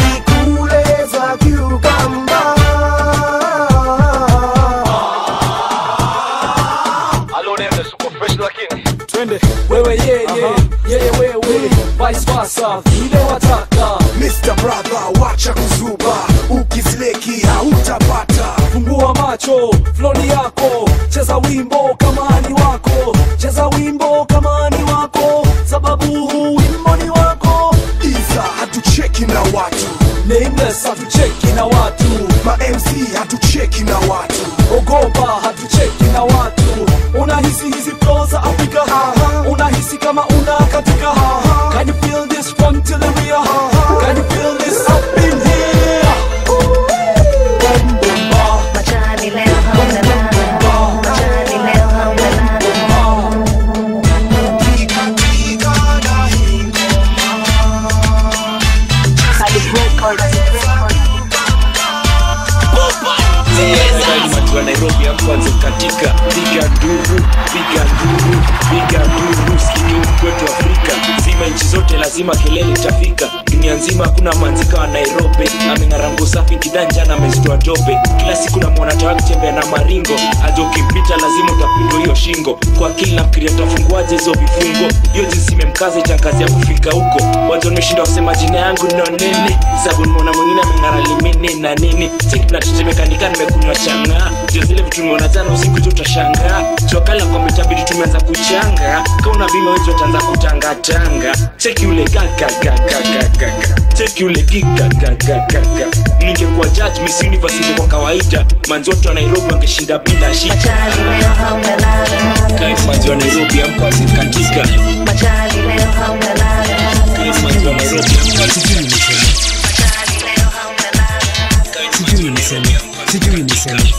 wewe yeye yeye wewe vice versa vile wataka Mr. Brother, wacha kuzuba, ukisleki hautapata. fungua macho floni yako cheza wimbo kama ni wako cheza wimbo kama ni wako sababu huu wimbo ni wako Iza hatucheki na watu, nameless hatucheki na watu ma MC hatucheki na watu, ogopa hatucheki na watu unahisi hizi flow za afrika unahisi kama una katika can you feel this from to the rear can you feel this up in here Boom, boom, ba. watu wa nairobi amkwanze katika piga nduru piga nduru piga nduru sikike kwetu afrika zima nchi zote lazima kelele itafika dunia nzima hakuna manzika wa nairobi ameng'arango safi kidanja na amezitoa tope kila siku namwona tawa kutembea na maringo aja ukimpita lazima utapindwa hiyo shingo kwa akili nafikiria tafunguaje hizo vifungo hiyo jinsi imemkaza itangazi ya kufika huko watu wameshinda wasema jina yangu no nini sabu nimeona mwingine ameng'ara limini na nini sikinatetemekanika nimekunywa chang'aa ndio zile vitu nimeona jana usiku tu utashangaa chokala kwa mitabidi tumeanza kuchanga kauna bima wetu wataanza kutangatanga cheki ule gagagagagagaga cheki ule gigagagagaga ningekuwa judge miss university kwa kawaida manzi wote wa nairobi wangeshinda bila shida Guys, manzi wa nairobi amko asikatika Guys, manzi wa nairobi amko asikatika sijui niseme sijui niseme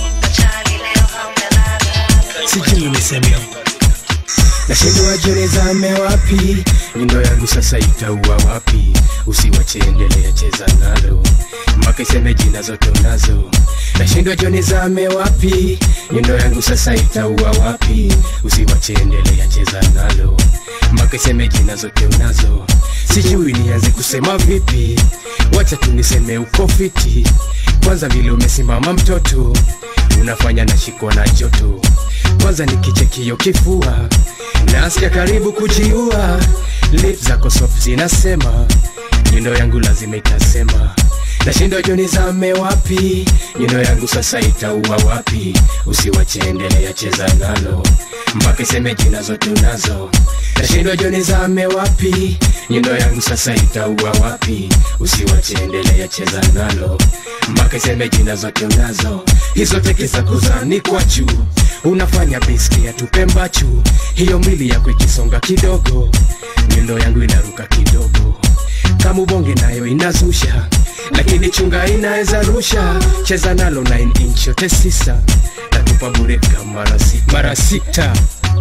sijui niseme nashindwa jerezame wapi nyundo yangu sasa itaua wapi usiwache endelea cheza nalo mpaka iseme jina zote unazo nashindwa jonizame wapi nyundo yangu sasa itaua wapi usiwache endelea cheza nalo mpaka iseme jina zote unazo sijui nianze kusema vipi wacha tuniseme uko fiti kwanza vile umesimama mtoto unafanya nashikwa na joto kwanza nikichekio kifua nasikia karibu kujiua lip zako soft zinasema nyundo yangu lazima itasema nashindwa joni zame wapi nyundo yangu sasa itaua wapi usiwache endelea cheza nalo mpaka iseme jina zote unazo nashindwa joni zame wapi nyundo yangu sasa itaua wapi usiwache endelea cheza nalo mpaka iseme jina zote unazo hizo teke za kuzani kwa juu unafanya biski ya tupe mbachu hiyo mili yako ikisonga kidogo nyundo yangu inaruka kidogo kama ubonge nayo inazusha lakini chunga inaweza rusha cheza nalo 9 inch yote sisa natupa bure kama mara si- mara sita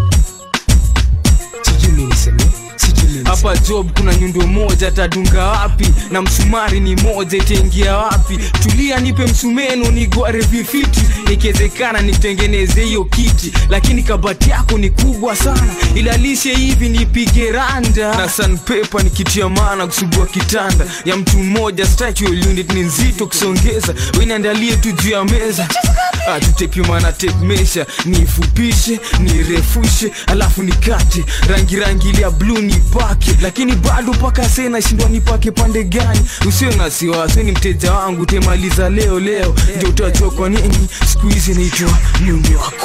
sijui mi niseme sijui mi niseme. hapa job kuna nyundo moja tadunga wapi na msumari ni moja itaingia wapi tulia nipe msumeno nigware vifiti ikiwezekana nitengeneze hiyo kiti lakini kabati yako ni kubwa sana ilalishe hivi nipige randa na sanpepa nikitia maana kusugua kitanda ya mtu mmoja statual unit ni nzito kusongeza weniandalie tu juu ya meza Ah, tutepima na tape measure niifupishe nirefushe alafu nikate rangi rangi ile ya bluu nipake lakini bado mpaka se nashindwa nipake pande gani usiwe na siwasi ni mteja wangu temaliza leo leo ndio utajua kwa nini siku hizi naitwa mume wako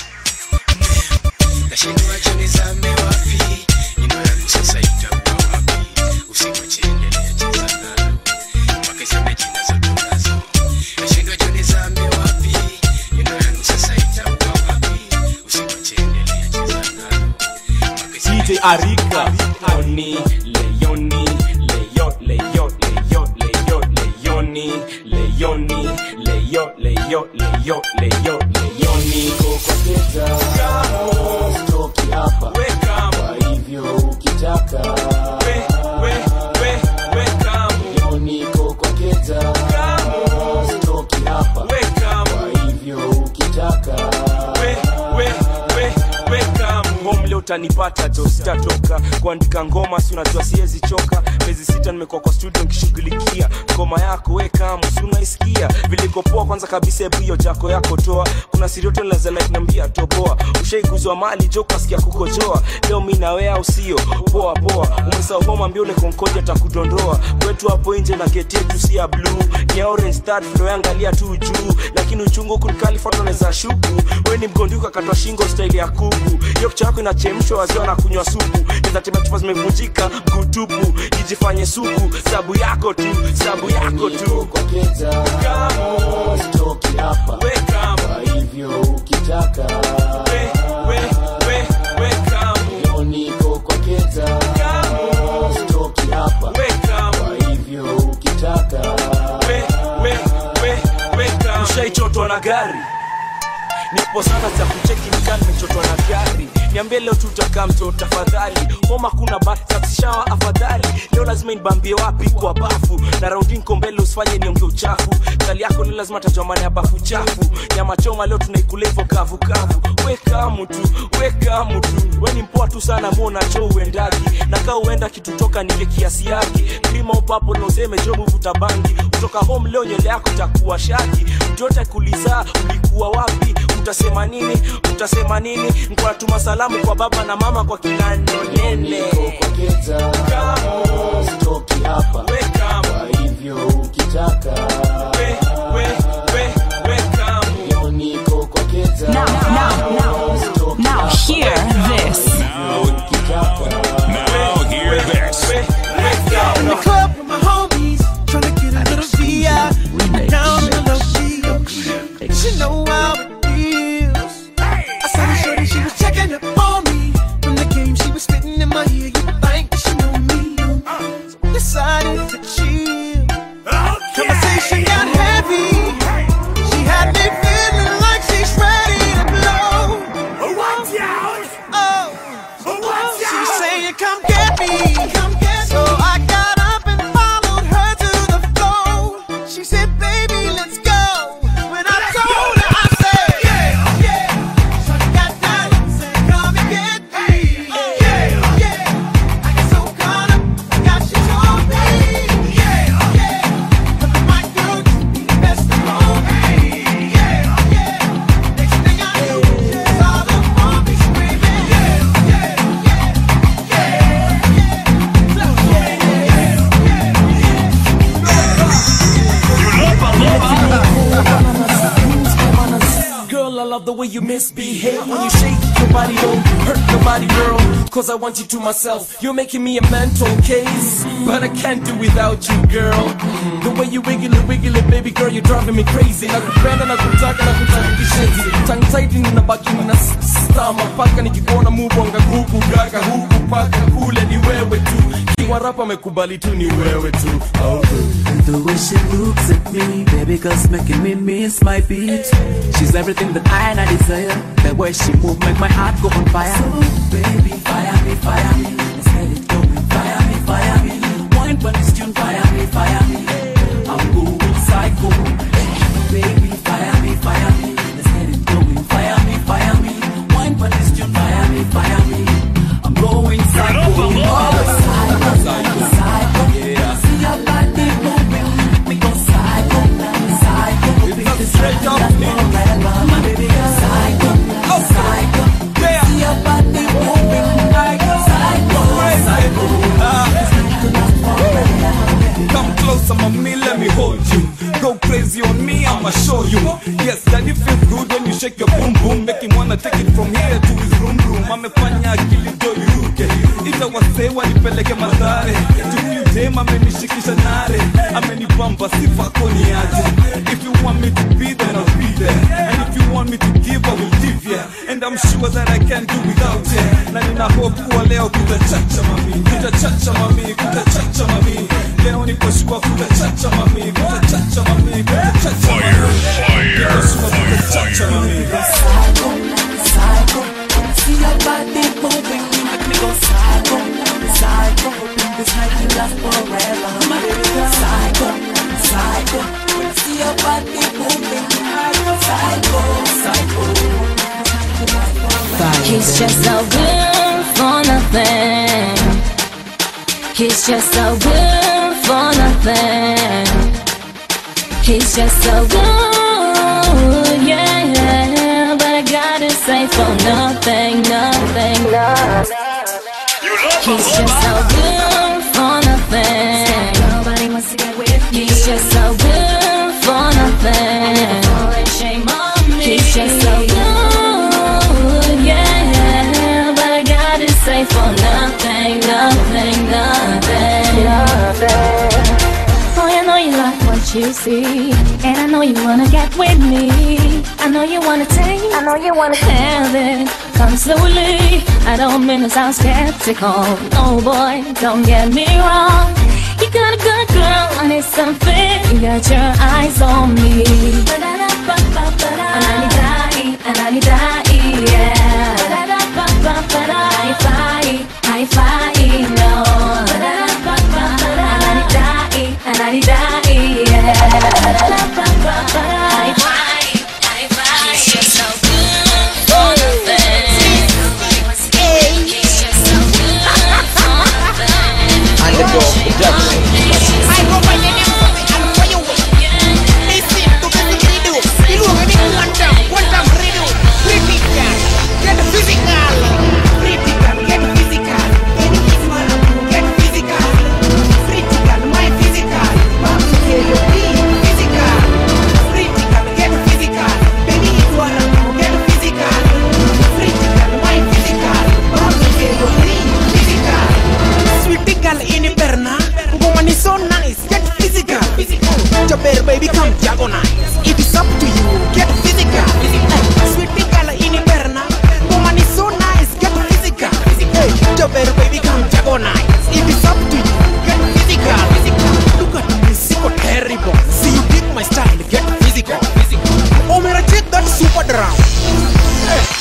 nashindwa joni zame wapi nyundo yangu sasa itaua wapi usiwache endelea cheza nalo mpaka iseme jina zote unazo nashindwa joni zame wapi nyundo yangu sasa itaua wapi usiwache endelea cheza nalo mpaka iseme DJ Arika Leoni Leoni Leo Leo Leo Leo Leoni Leoni Leo Leo Leo Leo Leoni kokoteza stoki hapa kwa hivyo ukitaka we we we Leoni kokoteza stoki hapa kwa hivyo ukitaka we we we we utanipata jo sitatoka kuandika ngoma si unajua siwezi choka miezi sita nimekuwa kwa studio nikishughulikia ngoma yako wekamu si unaisikia vilikopoa kwanza kabisa hebu hiyo jako yako toa kuna sirioto lazalainambia toboa ushaiguzwa mali jo kasikia kukojoa leo mi nawea au sio poa poa umesahau homa mbio ule konkoja atakudondoa kwetu hapo nje na geti yetu si ya blue ni ya orange start flow yangalia tu juu lakini uchungu huku nikalifatoneza shuku we ni mgonduka katwa shingo staili ya kuku hiyo kichwa yako inachemshwa waziwa na kunywa supu nizatema chupa zimevunjika mgutupu ijifanye suku sabu yako tu sabu yako tu Sitoki hapa kwa hivyo ukitaka leo niko kwa keta Sitoki hapa kwa hivyo ukitaka ushaichotwa na gari nipo sana za kucheki nikaa nimechotwa na gari niambie leo tutakaa mto tafadhali homa kuna batasishawa afadhali leo lazima nibambie wapi kwa bafu na raundi nko mbele usifanye nionge uchafu kali yako leo lazima tajua maana ya bafu chafu nyama choma leo tunaikula hivyo kavu kavu weka mtu weka mtu we ni mpoa tu sana mona cho uendagi na kaa uenda kitutoka nile kiasi yake klima upapo na useme jo muvuta bangi kutoka home leo nywele yako takuwa shaki mtu yote kuliza ulikuwa wapi utasema nini utasema nini nkuwatuma salamu kwa baba na mama kwa kila nonene Sitoki hapa kwa hivyo ukitaka leo niko kwa keta Now, now, now, now hear this. Now hear this. In the club with my homies, tryna get a little VI. Down in the field, she know how it feels. I saw the shorty, she was checking up on me. From the game, she was spitting in my ear. You would think that she know me. So decided to chill. Conversation got heavy. She had me feeling like she's ready to blow. Watch out! Oh, she saying, "Come get me, come get me." So I got up and followed her to the floor. She said, "Baby, let's go." When I told her, I said, "Yeah, yeah." So I got down and said, "Come and get me." Yeah, yeah. I got so caught up, forgot she told me. Yeah, yeah. But my girl just be the best of all. Yeah, yeah. Next thing I knew, she saw the mommy screaming. Yeah, yeah. Girl, I love the way you misbehave when you shake your body, don't hurt your body, girl. Cause I want you to myself. You're making me a mental case, but I can't do without you, girl. The way you wiggle it, wiggle it, baby girl, you're driving me crazy. Nakupenda na kutaka na kutaka kishenzi. Tongue tight ninabaki na stama paka nikikuona mubonga huku gaga huku paka kule ni wewe tu. Kiwa rapa amekubali tu ni wewe tu. Oh. The way she looks at me, baby girl's making me miss my beat. She's everything that I and I desire. The way she move make my heart go on fire. So baby, fire me, fire me. Let's get it going. Fire me, fire me. Wine when this tune, fire me, fire me. I'm going psycho. Baby, fire me, fire me. Let's get it going. Fire me, fire me. Wine when this tune, fire me, fire me. I'm going psycho. Oh, psycho, psycho, psycho. See your body moving, make me go psycho, psycho. Baby, straight up forever, my baby girl. Psycho, psycho. See your body moving, I go psycho, psycho. Come closer, mommy, let me hold you. Go crazy on me, I'ma show you. Yes, daddy feels good when you shake your boom boom. Make him wanna take it from here to his room room. Amefanya akili ndo iruke, ita wasee wanipeleke madhare. Juu dem amenishikisha nare, amenibamba sifako ni aje. If you want me to be there, I'll be there. And if you want me to give, I will give ya. And I'm sure that I can do without ya. Na nina hope kuwa leo kutachacha mami, kutachacha mami, kutachacha mami. Leo niko sure kutachacha mami, kutachacha mami, kutachacha mami. Niko sure kutachacha mami. Psycho, psycho. See your body moving, make me go psycho, psycho. Hoping this night will last forever, my baby girl. Psycho, psycho. See your body moving, psycho, psycho. He's just so good He's just so good for nothing. He's just so good, yeah. But I gotta say for nothing, nothing, nothing. He's just so good for nothing. Nobody wants to get with me. He's just so good for nothing. Shame on me. He's just so good, yeah. But I gotta say for nothing, nothing, nothing, nothing. Oh, I know you like what you see, and I know you wanna get with me. I know you wanna take, I know you wanna have it. Come slowly. I don't mean to sound skeptical. No boy, don't get me wrong. You got a good girl, I need something. You got your eyes on me. Ananidai, ananidai, yeah. High five, high five, no. Ananidai, ananidai, yeah. High five, high five. He's just so good for nothing. He's just so good for nothing. Underdog production. Sweetie girl in the berna, woman is so nice. Get physical. Jabber baby, come diagonalize. It is up to you. Get physical. Hey, Sweetie girl in the berna, woman is so nice. Get physical. Hey, Jabber baby, come diagonalize. It is up to you. Get physical. Look at me, so terrible. See you dig my style. Get physical. Oh, man, I check that super drum. Hey.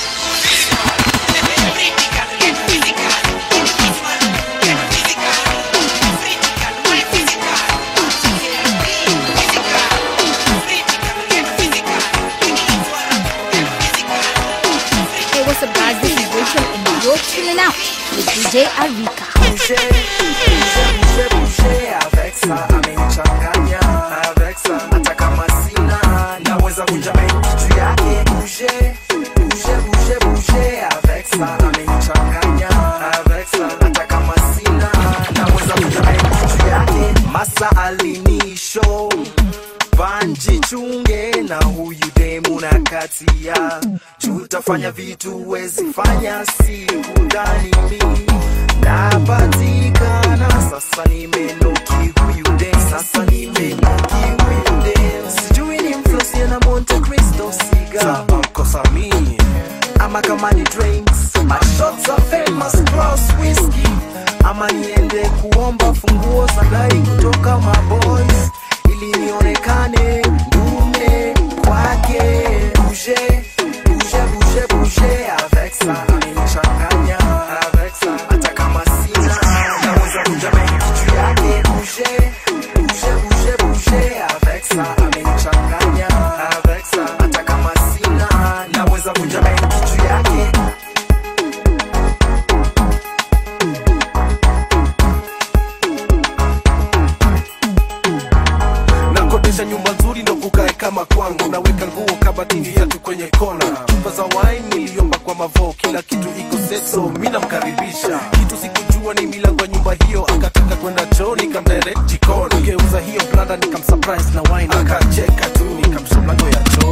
Hey, what's up, guys? This is Rachel, and you're chilling out with DJ Arika. masa alinisho vanjichunge na huyu demu na katia tutafanya vitu wezi fanya siku ndani mi napatikana sasa nimenoki huyu dem sasa nimenoki huyu dem sijui ni mflosie na monte cristo siga kosa mi ama kama ni drinks my shots are famous cross whiskey ama niende kuomba funguo za gari kutoka maboys ili nionekane ndume kwake bouge bouge bouge bouge avec ça amenichanganya avec ça hata kama sina naweza kuja benki juu yake bouge bouge bouge bouge avec ça amenichanganya avec ça hata kama sina naweza kuja benki juu yake nakodesha nyumba nzuri ndo kukae kama kwangu naweka nguo kabatini viatu kwenye kona chupa za wine niliomba kwa mavo kila kitu iko seso mi namkaribisha kitu sikujua ni milango ya nyumba hiyo akataka kwenda choo nikamdirect jikoni geuza hiyo blanda nikamsurprise na wine akacheka tu nikamsha mlango ya choo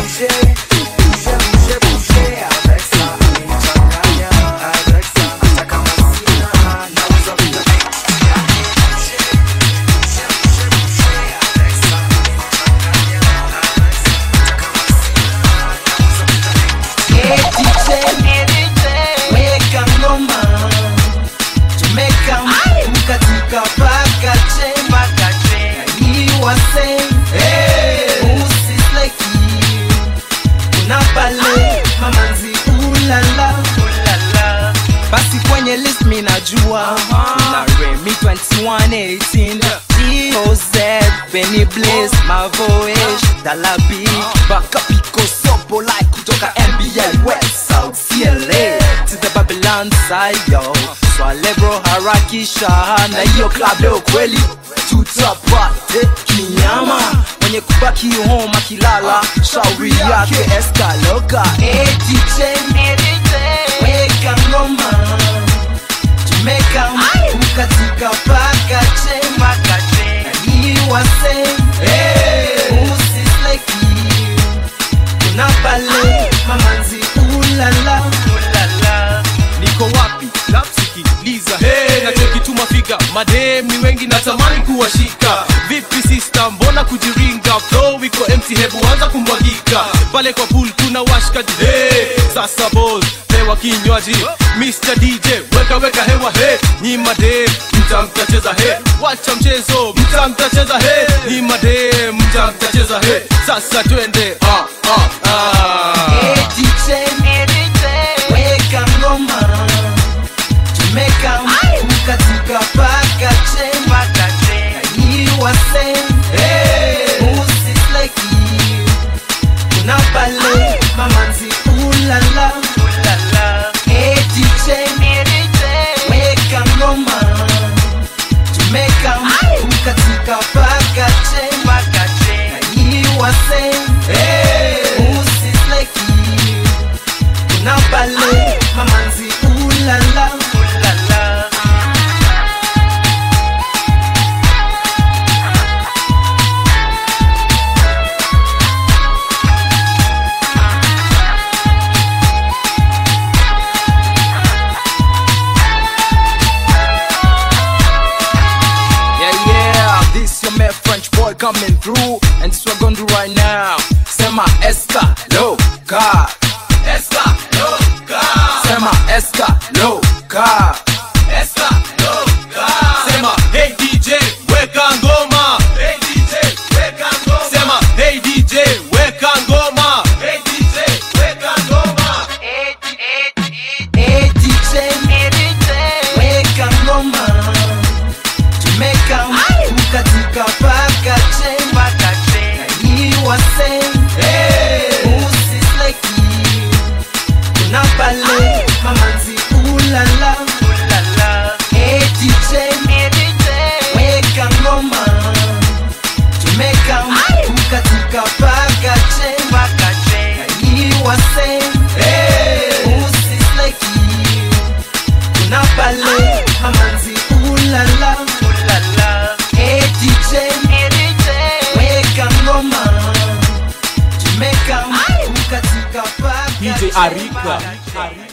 weka ngoma tumeka mkatika paka chemba iwase usisleki kuna pale mamanzi ulala basi kwenye list mi najua na remi 2118 eoz benny blaze mavoish dalabi bakapiko sopo like kutoka nba west south cla to the babylon dansa yo swale bro harakisha na hiyo club leo kweli tutapate kinyama mwenye kubaki home akilala shauri yake eskaloka hey, DJ, weka ngoma tumeka mkatika paka chemba iwase usisleki kuna pale mamanzi ulala niko wapi lapsikiliza hey, nachokituma figa madem ni wengi natamani kuwashika vipi sista mbona kujiringa flow iko empty hebu anza kumwagika pale kwa pool kuna washkaji hey, sasa bos pewa kinywaji Mr. DJ weka weka hewa he ni madem mta mtacheza he wacha mchezo mta mtacheza he ni madem mta mtacheza he sasa twende ah, ah, ah. Hey, DJ, weka ngoma tumeka mkatika paka chemba iwase usisleki kuna pale mamanzi ulala Hey, DJ, weka ngoma tumeka mkatika paka chemba iwase usisleki kuna pale mamanzi ulala Yeah, yeah, this your man French boy coming through, and this we're gonna do right now. Sema esta loca, esta loca. Sema esta loca, esta loca. Sema hey DJ weka ngoma hey DJ weka ngoma Sema hey DJ weka ngoma hey DJ weka ngoma Hey DJ, weka ngoma, tumeka mkatika paka chemba iwase usisleki kuna pale mamanzi ulala Hey DJ, weka ngoma, tumeka mkatika paka chemba iwase usisleki kuna pale mamanzi ulala Hey DJ, weka ngoma tumeka mkatika paka DJ chemba Arika.